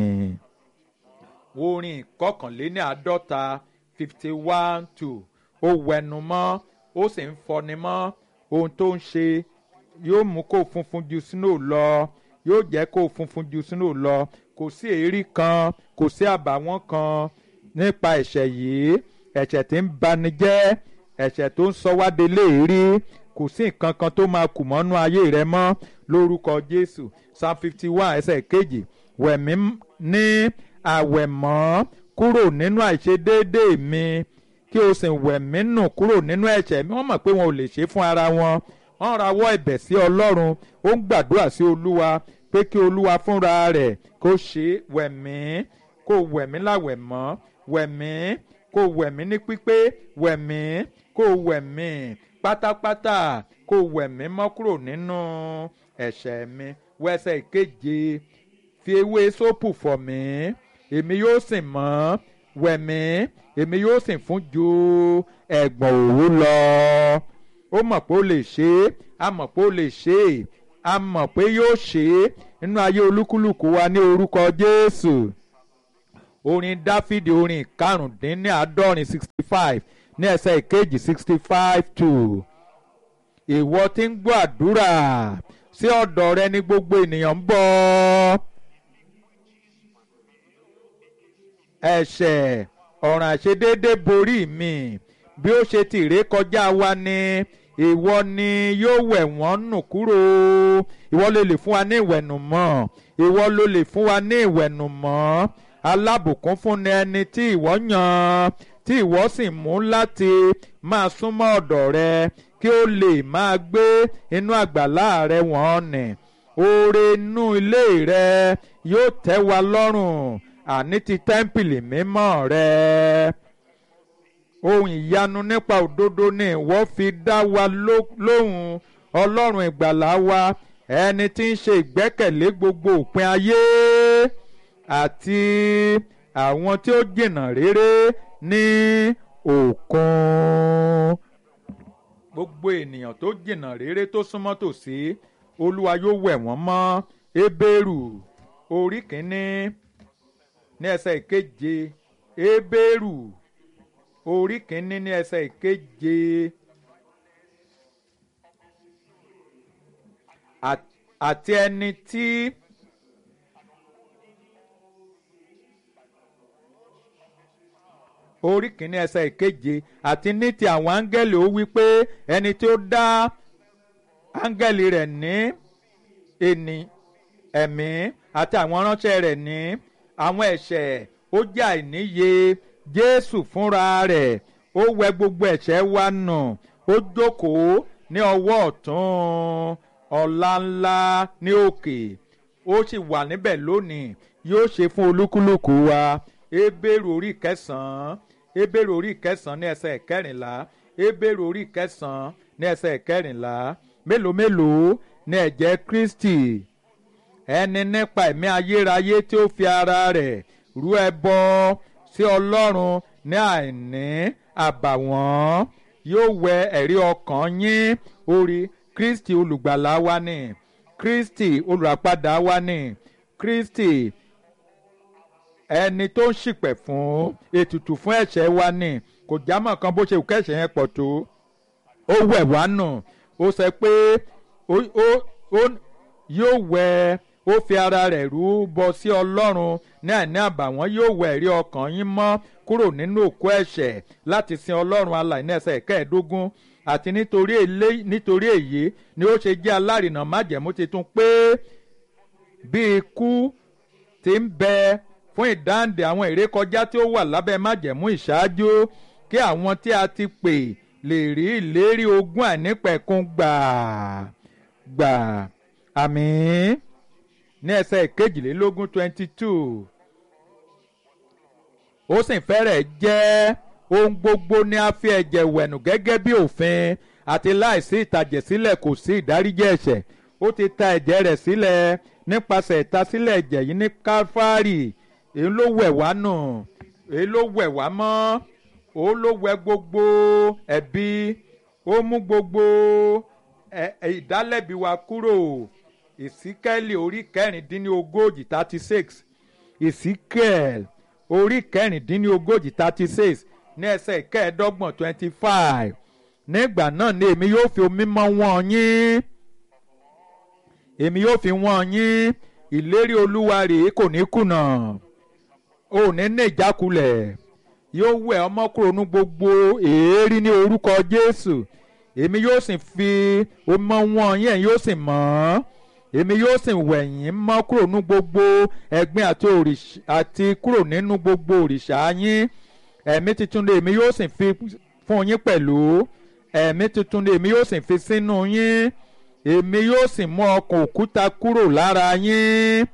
orin ìkọkànléní àádọ́ta fifty one two ó wẹnu mọ́ ó sì ń fọni mọ́ ohun tó ń ṣe yóò mú kó funfun ju sínú lọ yóò jẹ́ kó funfun ju sínú lọ kò sí èérí kan kò sí àbàwọ́n kan nípa ẹ̀ṣẹ̀ yìí ẹ̀ṣẹ̀ tí ń bani jẹ́ ẹ̀ṣẹ̀ tó ń sọ wá de léèrí kò sí nǹkan kan tó máa kù mọ́nú ayé rẹ mọ́ lórúkọ Jésù psalm fifty one ẹsẹ̀ kejì wẹ̀mí ní àwẹ̀mọ́ kúrò nínú àìṣedéédéé mi kí o sì wẹ̀mí nù kúrò nínú ẹ̀ṣẹ̀ mi wọ́n mọ̀ pé wọn ò lè ṣe fún ara wọn wọ́n rawọ́ ẹ̀bẹ̀ sí Ọlọ́run ó ń gbàdúrà sí Olúwa pé kí Olúwa fúnra rẹ̀ kó ṣe wẹ̀mí kó wẹ̀mí láwẹ̀mọ́ wẹ̀mí kó wẹ̀mí ní pípé wẹ̀mí kó wẹ̀mí pátápátá kó wẹ̀mí mọ́ kúrò nínú ẹ̀ṣẹ̀ mi wẹsẹ̀ ìkeje fi ewé sópù fọ̀ mí èmi yóò sì mọ́ wẹ̀mí èmi yóò sì fún ju ẹ̀gbọ̀n òwú lọ ó mọ̀ pé ó lè ṣe é a mọ̀ pé ó lè ṣe é a mọ̀ pé yóò ṣe é nínú ayé olúkúlùkù wa ní orúkọ Jésù orin dáfídì orin ìkarùndínláàádọ́rin sixty five ní ẹsẹ̀ ìkejì sixty five two ìwọ tí ń gbọ́ àdúrà sí ọ̀dọ̀ rẹ ní gbogbo ènìyàn ń bọ̀ ẹ̀ṣẹ̀ ọ̀ràn àṣedédé borí mi bí ó ṣe ti ré kọjá wa ni ìwọ ni yóò wẹ̀ wọ́n nù kúrò ìwọ ló lè fún wa ní ìwẹ̀nùmọ́ ìwọ ló lè fún wa ní ìwẹ̀nùmọ́ alábùkún fún ni ẹni tí ìwọ yàn tí ìwọ sì mú láti máa súnmọ́ ọ̀dọ̀ rẹ kí ó lè máa gbé inú àgbàlá rẹ wọ́n nì oore inú ilé rẹ yóò tẹ́ wa lọ́rùn àní ti tẹ́ḿpìlì mímọ́ rẹ ohun ìyanu nípa òdodo ni ìwọ fi dá wa lóhùn ọlọ́run ìgbàlá wa ẹni tí ń ṣe ìgbẹ́kẹ̀lé gbogbo òpin ayé àti àwọn tí ó jìnnà réré ní òkun gbogbo ènìyàn tó jìnnà réré tó súnmọ́ tòsí olúwa yóò wẹ̀ wọ́n mọ́ ebéèrù orí kìíní ní ẹsẹ̀ ìkeje ebéèrù orí kìíní ní ẹsẹ̀ ìkeje àti ẹni tí orí kìíní ẹsẹ̀ ìkeje àti ní ti àwọn áńgẹ́lì ó wí pé ẹni tí ó dá áńgẹ́lì rẹ̀ ní ẹni ẹ̀mí àti àwọn ránṣẹ́ rẹ̀ ní àwọn ẹ̀ṣẹ̀ ó jẹ́ àìníye jésù fúnra rẹ̀ ó wẹ gbogbo ẹ̀ṣẹ̀ wa nù ó jókòó ní ọwọ́ ọ̀tún ọlá ńlá ní òkè ó sì wà níbẹ̀ lónìí yóò ṣe fún olúkúlùkù wa ebéèrè orí kẹsàn-án ebéèrè orí kẹsàn-án ní ẹsẹ̀ kẹrìnlá ebéèrè orí kẹsàn-án ní ẹsẹ̀ kẹrìnlá mélòó mélòó ní ẹ̀jẹ̀ kristi ẹni nípa ẹ̀mí ayérayé tí ó fi ara rẹ̀ rú ẹbọ sí ọlọ́run ní àìní àbàwọ́n yóò wẹ ẹ̀rí ọkàn yín orí kristi olùgbàlà wa ni kristi olùràpadà wa ni kristi ẹni tó ń ṣìpẹ̀ fún ètùtù fún ẹ̀ṣẹ̀ wa ni kò jámọ́ kan bó ṣe kẹ́ṣẹ̀ yẹn pọ̀ tó ó wẹ̀ wá nù ó sọ pé yóò wẹ ó fi ara rẹ̀ rú bọ sí ọlọ́run ní àìní àbàwọ́n yóò wẹ ẹ̀rí ọkàn yín mọ́ kúrò nínú òkú ẹ̀ṣẹ̀ láti sin ọlọ́run alàìní ẹsẹ̀ kẹẹ̀ẹ́dógún àti nítorí èlé nítorí èyí ni ó ṣe jẹ́ alárìnà májẹ̀mú titun pé bí ikú ti ń bẹ fún ìdáǹdè àwọn ìrékọjá tí ó wà lábẹ́ májẹ̀mú ìṣáájú kí àwọn tí a ti pè lè rí ìlérí ogún àìnípẹ̀kun gbà gbà àmín ní ẹsẹ̀ kejìlélógún twenty two ó sì fẹ́rẹ̀ jẹ́ ohun gbogbo ni a fi ẹ̀jẹ̀ wẹ̀nù gẹ́gẹ́ bí òfin àti láìsí ìtàjẹ̀sílẹ̀ kò sí ìdáríjì ẹ̀ṣẹ̀ ó ti ta ẹ̀jẹ̀ rẹ̀ sílẹ̀ nípasẹ̀ ìtasílẹ̀ ẹ̀jẹ̀ yìí ní káfárì èyí ló wẹ̀ wá nù èyí ló wẹ̀ wá mọ́ ó ló wẹ̀ gbogbo ẹ̀bi ó mú gbogbo ìdálẹ́bi wa kúrò ìsíkẹ́lì orí kẹrìndínlógójì thirty six ìsíkẹ́lì orí kẹrìndínlógójì thirty six ní ẹsẹ̀ kẹẹ̀ẹ́dọ́gbọ̀n twenty five nígbà náà ni èmi yóò fi omi mọ́ wọn yín èmi yóò fi wọ́n yín ìlérí olúwa rèé kò ní kùnà ò ní ní ìjákulẹ̀ yóò wẹ̀ ọmọ kúrò ní gbogbo èérí ní orúkọ jésù èmi yóò sì fi omi mọ́ wọn yín ẹ̀yin yóò sì mọ́ èmi yóò sì wẹ̀ yín mọ́ kúrò ní gbogbo ẹ̀gbin àti òrìṣà àti kúrò nínú gbogbo òrìṣà yín ẹ̀mí tuntun ni èmi yóò sì fi fún yín pẹ̀lú ẹ̀mí tuntun ni èmi yóò sì fi sínú yín èmi yóò sì mú ọkàn òkúta kúrò lára yín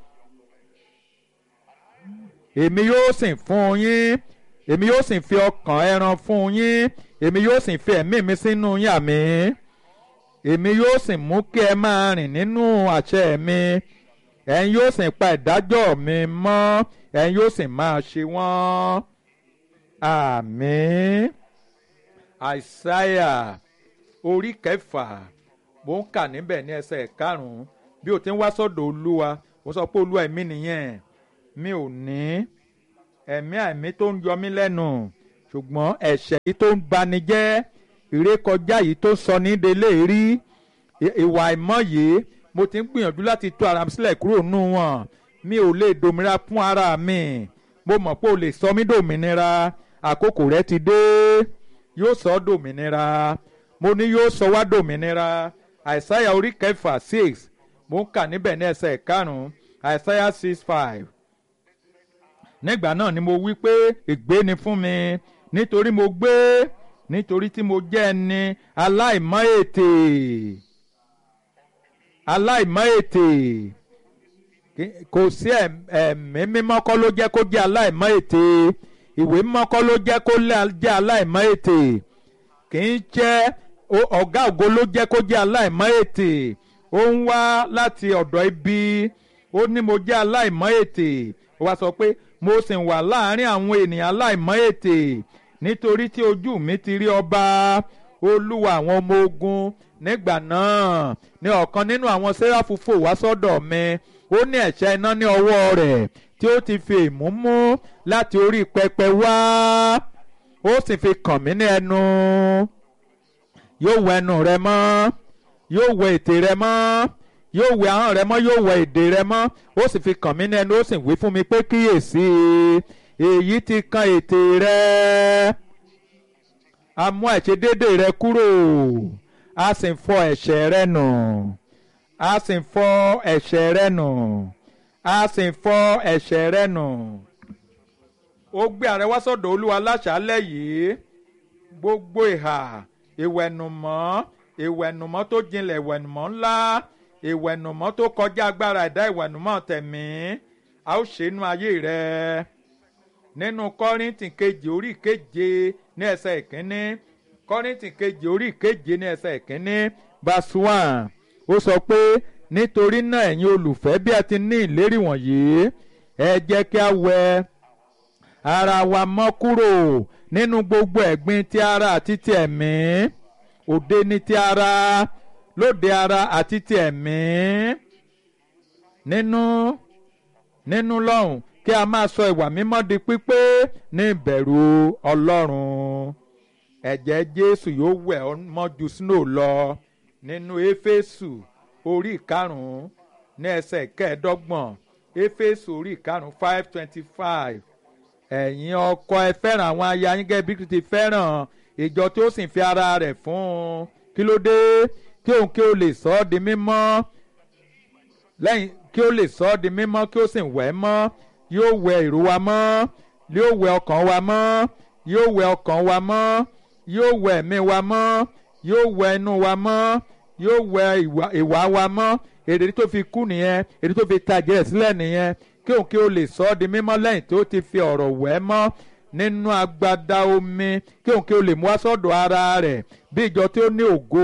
èmi yóò sì fún yín èmi yóò sì fi ọkàn ẹran fún yín èmi yóò sì fi ẹ̀mí mi sínú yín àmì èmi yóò sì mú kí ẹ máa rìn nínú àṣẹ mi ẹ̀yin yóò sì pa ìdájọ́ mi mọ́ ẹ̀yin yóò sì máa ṣe wọ́n àmín àìsáyà orí kẹfà mo ń kà níbẹ̀ ní ẹsẹ̀ karùn-ún bí o ti ń wá sọ́dọ̀ olúwa mo sọ pé olúwa èmi nìyẹn mi ò ní ẹ̀mí àìmí tó ń yọ mí lẹ́nu ṣùgbọ́n ẹ̀ṣẹ̀ yìí tó ń bani jẹ́ ìrékọjá yìí tó sọ ní délé rí ìwà àìmọ́ yìí mo ti ń gbìyànjú láti tú ara mi sílẹ̀ kúrò nù wọn mi ò lè dòmìnira fún ara mi mo mọ̀ pé o lè sọ mí dòmìnira àkókò rẹ ti dé yóò sọ ọ́ dòmìnira mo ní yóò sọ wá dòmìnira àìsáyà orí kẹfà six mo ń kà níbẹ̀ ní ẹsẹ̀ karùn-ún àìsáyà six five nígbà náà ni mo wí pé ègbé ni fún mi nítorí mo gbé nítorí tí mo jẹ́ ẹni aláìmọ́ ètè aláìmọ́ ètè kò sí ẹ̀mí mímọ́ kọ́ ló jẹ́ kó jẹ́ aláìmọ́ ètè ìwé mímọ́ kọ́ ló jẹ́ kó jẹ́ aláìmọ́ ètè kì í jẹ́ ọ̀gá ògo ló jẹ́ kó jẹ́ aláìmọ́ ètè ó ń wá láti ọ̀dọ̀ ibi ó ní mo jẹ́ aláìmọ́ ètè ó wá sọ pé mo sì wà láàárín àwọn ènìyàn aláìmọ́ ètè nítorí tí ojú mi ti rí ọba olúwa àwọn ọmọ ogun nígbà náà ní ọ̀kan nínú àwọn sẹ́ráfù fò wá sọ́dọ̀ mi ó ní ẹ̀ṣẹ́ iná ní ọwọ́ rẹ̀ tí ó ti fi ìmú mú láti orí pẹpẹ wá ó sì fi kàn mí ní ẹnu yóò wẹ ẹnu rẹ mọ́ yóò wẹ ètè rẹ mọ́ yóò wẹ ahọ́n rẹ mọ́ yóò wẹ èdè rẹ mọ́ ó sì fi kàn mí ní ẹnu ó sì wí fún mi pé kíyèsí èyí ti kan ètè rẹ a mú àìṣedéédé rẹ kúrò a sì ń fọ ẹ̀ṣẹ̀ rẹ nù a sì ń fọ ẹ̀ṣẹ̀ rẹ nù a sì ń fọ ẹ̀ṣẹ̀ rẹ nù. ó gbé ààrẹ wá sọ́dọ̀ olúwa láṣálẹ̀ yìí gbogbo ìhà ìwẹ̀nùmọ́ ìwẹ̀nùmọ́ tó jinlẹ̀ ìwẹ̀nùmọ́ ńlá ìwẹ̀nùmọ́ tó kọjá agbára ẹ̀dá ìwẹ̀nùmọ́ tẹ̀mí a ó ṣe inú ayé rẹ nínú kọ́rìntì kejì orí keje ní ẹsẹ̀ ìkíní kọ́rìntì kejì orí keje ní ẹsẹ̀ ìkíní verse one ó sọ pé nítorí náà ẹ̀yin olùfẹ́ bí a ti ní ìlérí wọ̀nyí ẹ jẹ́ kí a wẹ ara wa mọ́ kúrò nínú gbogbo ẹ̀gbin ti ara àti ti ẹ̀mí òde ni ti ara lóde ara àti ti ẹ̀mí nínú nínú lọ́hùn kí a máa sọ ìwà mímọ́ di pípé ní ìbẹ̀rù ọlọ́run ẹ̀jẹ̀ jésù yóò wẹ̀ ọ́ mọ́ ju snow lọ nínú éfésù orí ìkarùn-ún ní ẹsẹ̀ kẹẹ̀ẹ́dọ́gbọ̀n éfésù orí ìkarùn-ún five twenty five ẹ̀yin ọkọ ẹ fẹ́ràn àwọn aya yín gẹ́gẹ́ bí Kristi fẹ́ràn ìjọ tí ó sì fi ara rẹ̀ fún un kí ló dé kí òun kí ó lè sọ ọ́ di mímọ́ lẹ́yìn kí ó lè sọ ọ́ di mímọ́ kí ó sì wẹ̀ mọ́ yóò wẹ ìró wa mọ́ yóò wẹ ọkàn wa mọ́ yóò wẹ ọkàn wa mọ́ yóò wẹ ẹ̀mí wa mọ́ yóò wẹ inú wa mọ́ yóò wẹ ìwà wa mọ́ èrè tó fi kú nìyẹn èrè tó fi tajẹ ẹ̀ sílẹ̀ nìyẹn kí òun kí ó lè sọ ọ́ di mímọ́ lẹ́yìn tó ti fi ọ̀rọ̀ wẹ̀ mọ́ nínú agbada omi kí òun kí ó lè mú wá sọ́dọ̀ ara rẹ̀ bí ìjọ tí ó ní ògo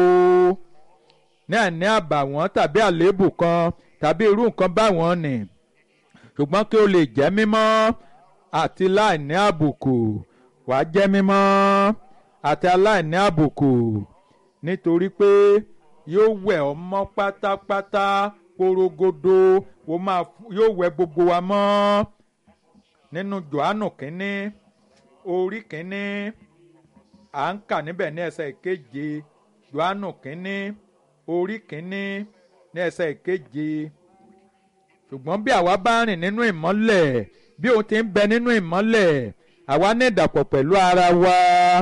ní àní àbàwọ́n tàbí àléébù kan tàbí irú nǹkan báwọn nì ṣùgbọ́n kí ó lè jẹ́ mímọ́ àti láìní àbùkù wàá jẹ́ mímọ́ àti aláìní àbùkù nítorí pé yóò wẹ̀ ọ́ mọ́ pátápátá porogodo wo máa yóò wẹ̀ gbogbo wa mọ́ nínú Jòhánù kínní orí kínní à ń kà níbẹ̀ ní ẹsẹ̀ ìkeje Jòhánù kínní orí kínní ní ẹsẹ̀ ìkeje ṣùgbọ́n bí àwa bá rìn nínú ìmọ́lẹ̀ bí òun ti ń bẹ nínú ìmọ́lẹ̀ àwa ní ìdàpọ̀ pẹ̀lú ara wa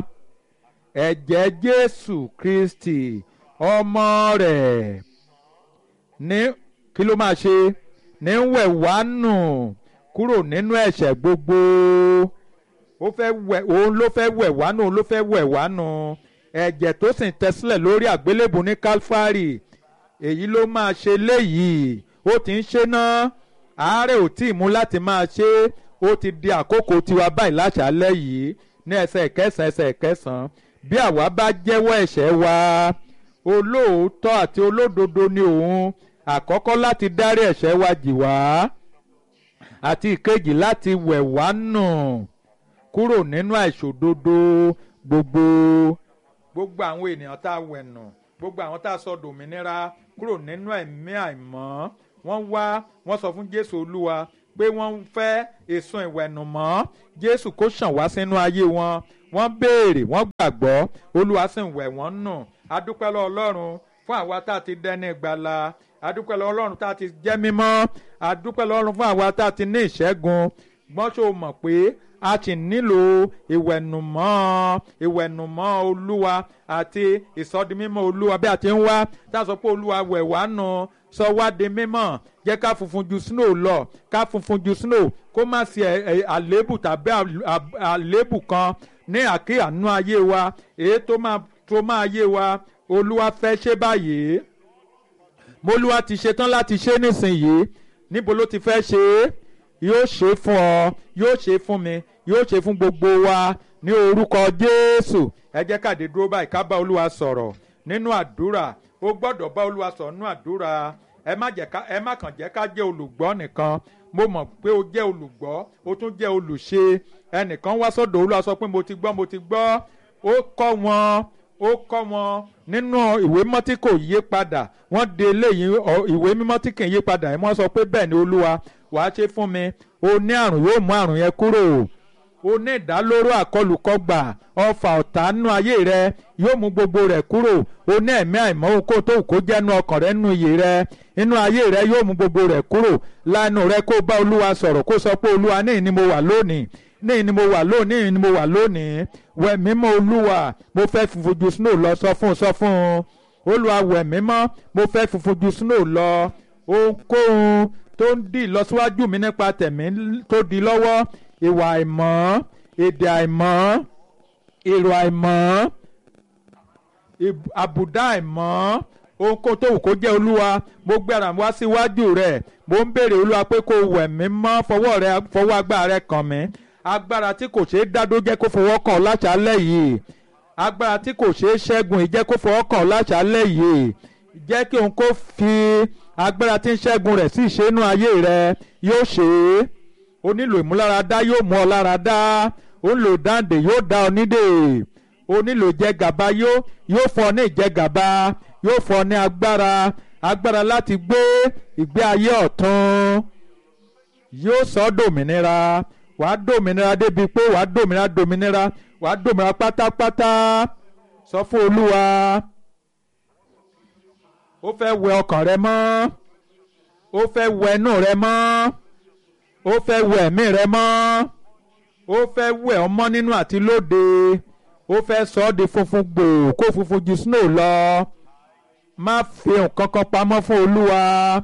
ẹ̀jẹ̀ Jésù Kristi ọmọ rẹ̀ ní kí ló máa ṣe ní ń wẹ̀ wá nù kúrò nínú ẹ̀ṣẹ̀ gbogbo ó fẹ́ wẹ̀ òun ló fẹ́ wẹ̀ wá nù òun ló fẹ́ wẹ̀ wá nù ẹ̀jẹ̀ tó sì ń tẹ sílẹ̀ lórí àgbélébù ní Calvary èyí ló máa ṣe léyìí ó ti ń ṣe náà àárẹ̀ ò tí ì mú láti máa ṣe ó ti di àkókò tiwa báyìí láṣálẹ́ yìí ní ẹsẹ̀ kẹsàn-án ẹsẹ̀ kẹsàn-án bí àwa bá jẹ́wọ́ ẹ̀ṣẹ̀ wa olóòótọ́ àti olódodo ni òun àkọ́kọ́ láti dárí ẹ̀ṣẹ̀ wa jì wá àti ìkejì láti wẹ̀ wá nù kúrò nínú àìṣòdodo gbogbo gbogbo àwọn ènìyàn tá a wẹ̀ nù gbogbo àwọn tá a sọ dòmìnira kúrò nínú ẹ̀mí àìmọ́ wọ́n wá wọ́n sọ fún Jésù Olúwa pé wọ́n ń fẹ́ èso ìwẹ̀nùmọ́ jésù kó ṣàn wá sínú ayé wọn wọ́n béèrè wọ́n gbàgbọ́ olúwa sì ń wẹ̀ wọ́n nù adúpẹ́ lọ́wọ́ ọlọ́run fún àwa tá a ti dẹ́ni ìgbàlà adúpẹ́ lọ́wọ́ ọlọ́run tá a ti jẹ́ mímọ́ adúpẹ́ lọ́wọ́ ọlọ́run fún àwa tá a ti ní ìṣẹ́gun gbọ́n ṣó mọ̀ pé a ti nílò ìwẹ̀nùmọ́ ìwẹ̀nùmọ́ olúwa àti ìsọdimímọ́ olúwa bí a ti ń wá tá a sọ pé olúwa wẹ̀ wá nù sọ wá di mímọ́ jẹ́ ká funfun ju snow lọ ká funfun ju snow kó má sí àléébù tàbí àléébù kan ní àkíyànú ayé wa èyí tó máa tó máa yé wa olúwa fẹ́ ṣe báyìí molúwa ti ṣetán láti ṣe nísìnyìí níbo ló ti fẹ́ ṣe é yóò ṣe fún ọ yóò ṣe fún mi yóò ṣe fún gbogbo wa ní orúkọ jésù ẹ jẹ́ káde dúró báyìí ká bá olúwa sọ̀rọ̀ nínú àdúrà ó gbọ́dọ̀ bá olúwa sọ̀rọ̀ nínú àdúrà ẹ má jẹ́ ká ẹ má kàn jẹ́ ká jẹ́ olùgbọ́ nìkan mo mọ̀ pé o jẹ́ olùgbọ́ o tún jẹ́ olùṣe ẹnìkan wá sọ́dọ̀ olúwa sọ pé mo ti gbọ́ mo ti gbọ́ ó kọ́ wọn ó kọ́ wọn nínú ìwé mímọ́ tí kò yí padà wọ́n de eléyìí ìwé mímọ́ tí kì í yí padà ẹ̀ wọ́n sọ pé bẹ́ẹ̀ ni olúwa wàá ṣe fún mi o ní àrùn yóò mú àrùn yẹn kúrò o ní ìdálóró àkọlùkọgbà ọfà ọ̀tá nínú ayé rẹ yóò mú gbogbo rẹ̀ kúrò o ní ẹ̀mí àìmọ́ okó tó kó jẹ́nu ọkàn rẹ nínú iyè rẹ nínú ayé rẹ yóò mú gbogbo rẹ̀ kúrò lánàá rẹ kó bá olúwa sọ̀rọ̀ kó sọ pé olúwa ní ìní mo wà lónìí ní ìní mo wà lónìí ní ìní mo wà lónìí wẹ̀ mímọ́ olúwa mo fẹ́ funfun ju snow lọ sọ fún sọ fún olúwa wẹ̀ mímọ́ mo fẹ́ funfun ju snow lọ ohunkóhun tó ń dì lọ́síwájú mi nípa tẹ̀mí tó di lọ́wọ́ ìwà àìmọ́ èdè àìmọ́ èrò àìmọ́ àbùdá àìmọ́ ohunkóhun tó wù kó jẹ́ olúwa mo gbéra wá síwájú rẹ̀ mo ń béèrè olúwa pé kó wẹ̀ mí mọ́ fọwọ́ rẹ fọwọ́ agbára rẹ kàn mí agbára tí kò ṣeé dádó jẹ́ kó fọwọ́ kàn láṣálẹ̀ yìí agbára tí kò ṣeé ṣẹ́gun yìí jẹ́ kó fọwọ́ kàn láṣálẹ̀ yìí jẹ́ kí òun kó fi agbára tí ń ṣẹ́gun rẹ̀ sí ìṣẹ́nu ayé rẹ yóò ṣe é o nílò ìmúláradá yóò mú ọ láradá o nílò dáǹdè yóò dá ọ nídè o nílò ìjẹgàba yóò yóò fọ ní ìjẹgàba yóò fọ ní agbára agbára láti gbé ìgbé ayé ọ̀tún yóò sọ ọ́ dòmìnira wàá dòmìnira débi pé wàá dòmìnira dòmìnira wàá dòmìnira pátápátá sọ fún olúwa ó fẹ́ wẹ ọkàn rẹ mọ́ ó fẹ́ wẹ inú rẹ mọ́ ó fẹ́ wẹ ẹ̀mí rẹ mọ́ ó fẹ́ wẹ ọmọ nínú àti lóde ó fẹ́ sọ ọ́ di funfun gbòò kó funfun ju snow lọ má fi nǹkan kan pamọ́ fún olúwa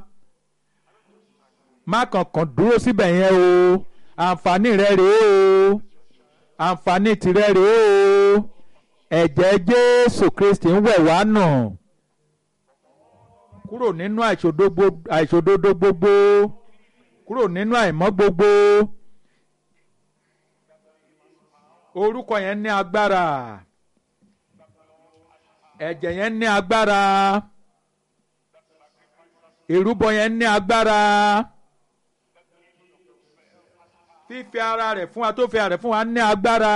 má kankan dúró síbẹ̀ yẹn o àǹfààní rẹ rèé o àǹfààní tìrẹ rèé o ẹ̀jẹ̀ jésù kristi ń wẹ̀ wá nù kúrò nínú àìṣòdodo gbogbo kúrò nínú àìmọ́ gbogbo orúkọ yẹn ní agbára ẹ̀jẹ̀ yẹn ní agbára ìrúbọ yẹn ní agbára fífi ara rẹ̀ fún wa tó fi ara rẹ̀ fún wa ní agbára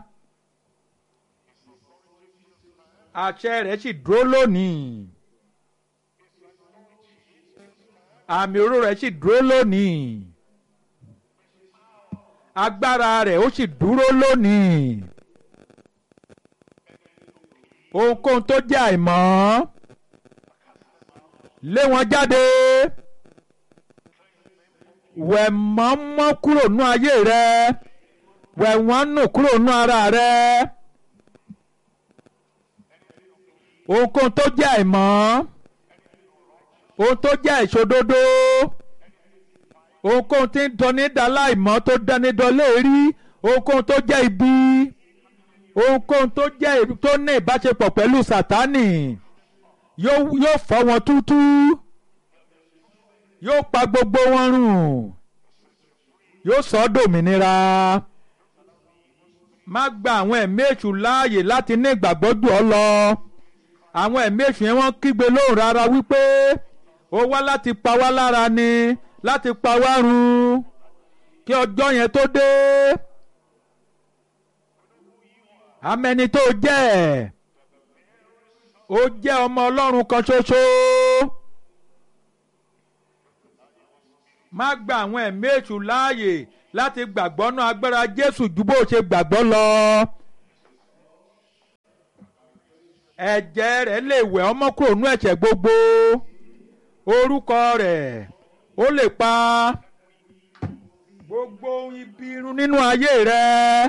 àṣẹ rẹ̀ sì dúró lónìí àmì oró rẹ̀ sì dúró lónìí agbára rẹ̀ ó sì dúró lónìí ohunkóhun tó jẹ́ àìmọ́ lé wọn jáde wẹ̀ mọ́ mọ́ kúrò nú ayé rẹ wẹ̀ wọ́n nù kúrò nú ara rẹ ohunkóhun tó jẹ́ àìmọ́ ohun tó jẹ́ ìṣòdodo ohunkóhun tí ń tọ́ni dáláìmọ́ tó dání dọ́lé rí ohunkóhun tó jẹ́ ibi ohunkóhun tó jẹ́ tó ní ìbáṣepọ̀ pẹ̀lú sátánì yóò fọ́ wọn tútú yóò pa gbogbo wọn rùn yóò sọ ọ́ dòmìnira má gba àwọn ẹ̀mí èṣù láàyè láti ní ìgbàgbọ́ jù ọ́ lọ àwọn ẹ̀mí èṣù yẹn wọ́n kígbe lóhùn rárá wípé ó wá láti pa wá lára ni láti pa wá run kí ọjọ́ yẹn tó dé amẹni tó jẹ́ ó jẹ́ ọmọ ọlọ́run kan ṣoṣo má gba àwọn ẹ̀mí èṣù láàyè láti gbàgbọ́ náà agbára Jésù ju bó ṣe gbàgbọ́ lọ. ẹ̀jẹ̀ rẹ̀ lè wẹ̀ ọmọ kúrò nú ẹ̀ṣẹ̀ gbogbo orúkọ rẹ̀ ó lè pa gbogbo ibi irun nínú ayé rẹ̀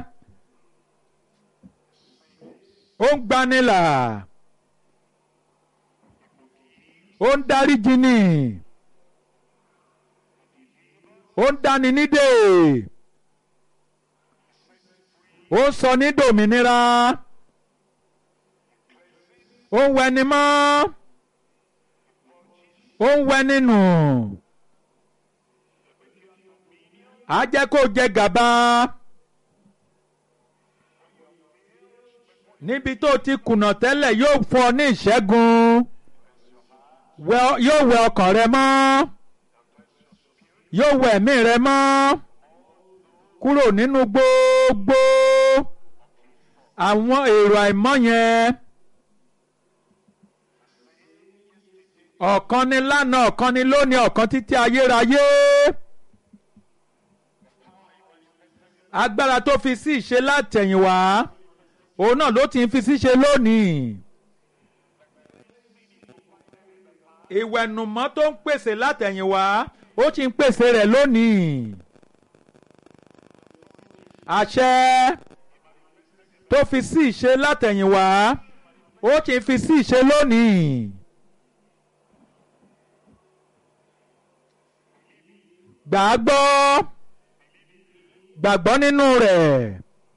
ó ń gbanilà ó ń dáríjì ni ó ń dáni nídè ó ń sọ ní dòmìnira ó ń wẹni mọ́ ó ń wẹni nù á jẹ́ kó jẹ gàba níbi tó ti kùnà tẹ́lẹ̀ yóò fún ọ ní ìṣẹ́gun yóò wẹ ọkàn rẹ mọ́ yóò wẹ ẹ̀mí rẹ mọ́ kúrò nínú gbogbo àwọn èrò àìmọ́ yẹn ọ̀kan ni lánàá ọ̀kan ni lónìí ọ̀kan títí ayérayé agbára tó fi sí ìṣe látẹ̀yìnwá òun náà ló ti ń fi síṣe lónìí. ìwẹ̀nùmọ́ tó ń pèsè látẹ̀yìnwá ó ti ń pèsè rẹ̀ lónìí. àṣẹ tó fi sí ìṣe látẹ̀yìnwá ó ti ń fi sí ìṣe lónìí. gbàgbọ́ gbàgbọ́ nínú rẹ̀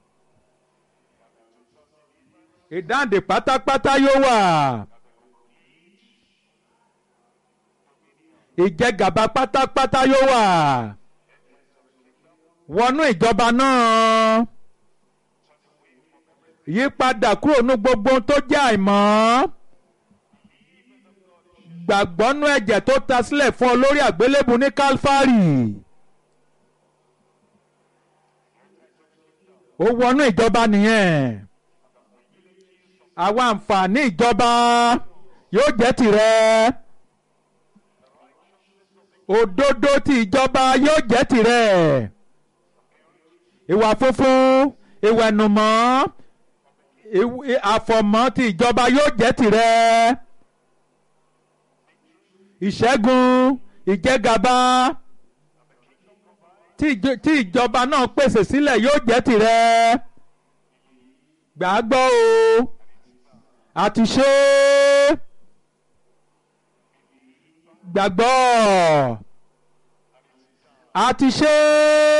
ìdáǹdè pátápátá yóò wà. ìjẹgàba pátápátá yóò wà wọnú ìjọba náà yípadà kúrò ní gbogbo tó jẹ́ àìmọ́ gbàgbọ́ nú ẹ̀jẹ̀ tó ta sílẹ̀ fún ọ lórí àgbélébù ní Kálífárì ó wọnú ìjọba nìyẹn àwọn àǹfààní ìjọba yóò jẹ́ tìrẹ òdodo ti ìjọba yóò jẹ́ tìrẹ ìwà funfun ìwà ẹ̀nùmọ́ àfọ̀mọ́ ti ìjọba yóò jẹ́ tìrẹ ìṣẹ́gun ìjẹgàba tí ìjọba náà pèsè sílẹ̀ yóò jẹ́ tìrẹ gbàgbọ́ o àti ṣe é gbàgbọ́ àti ṣe é.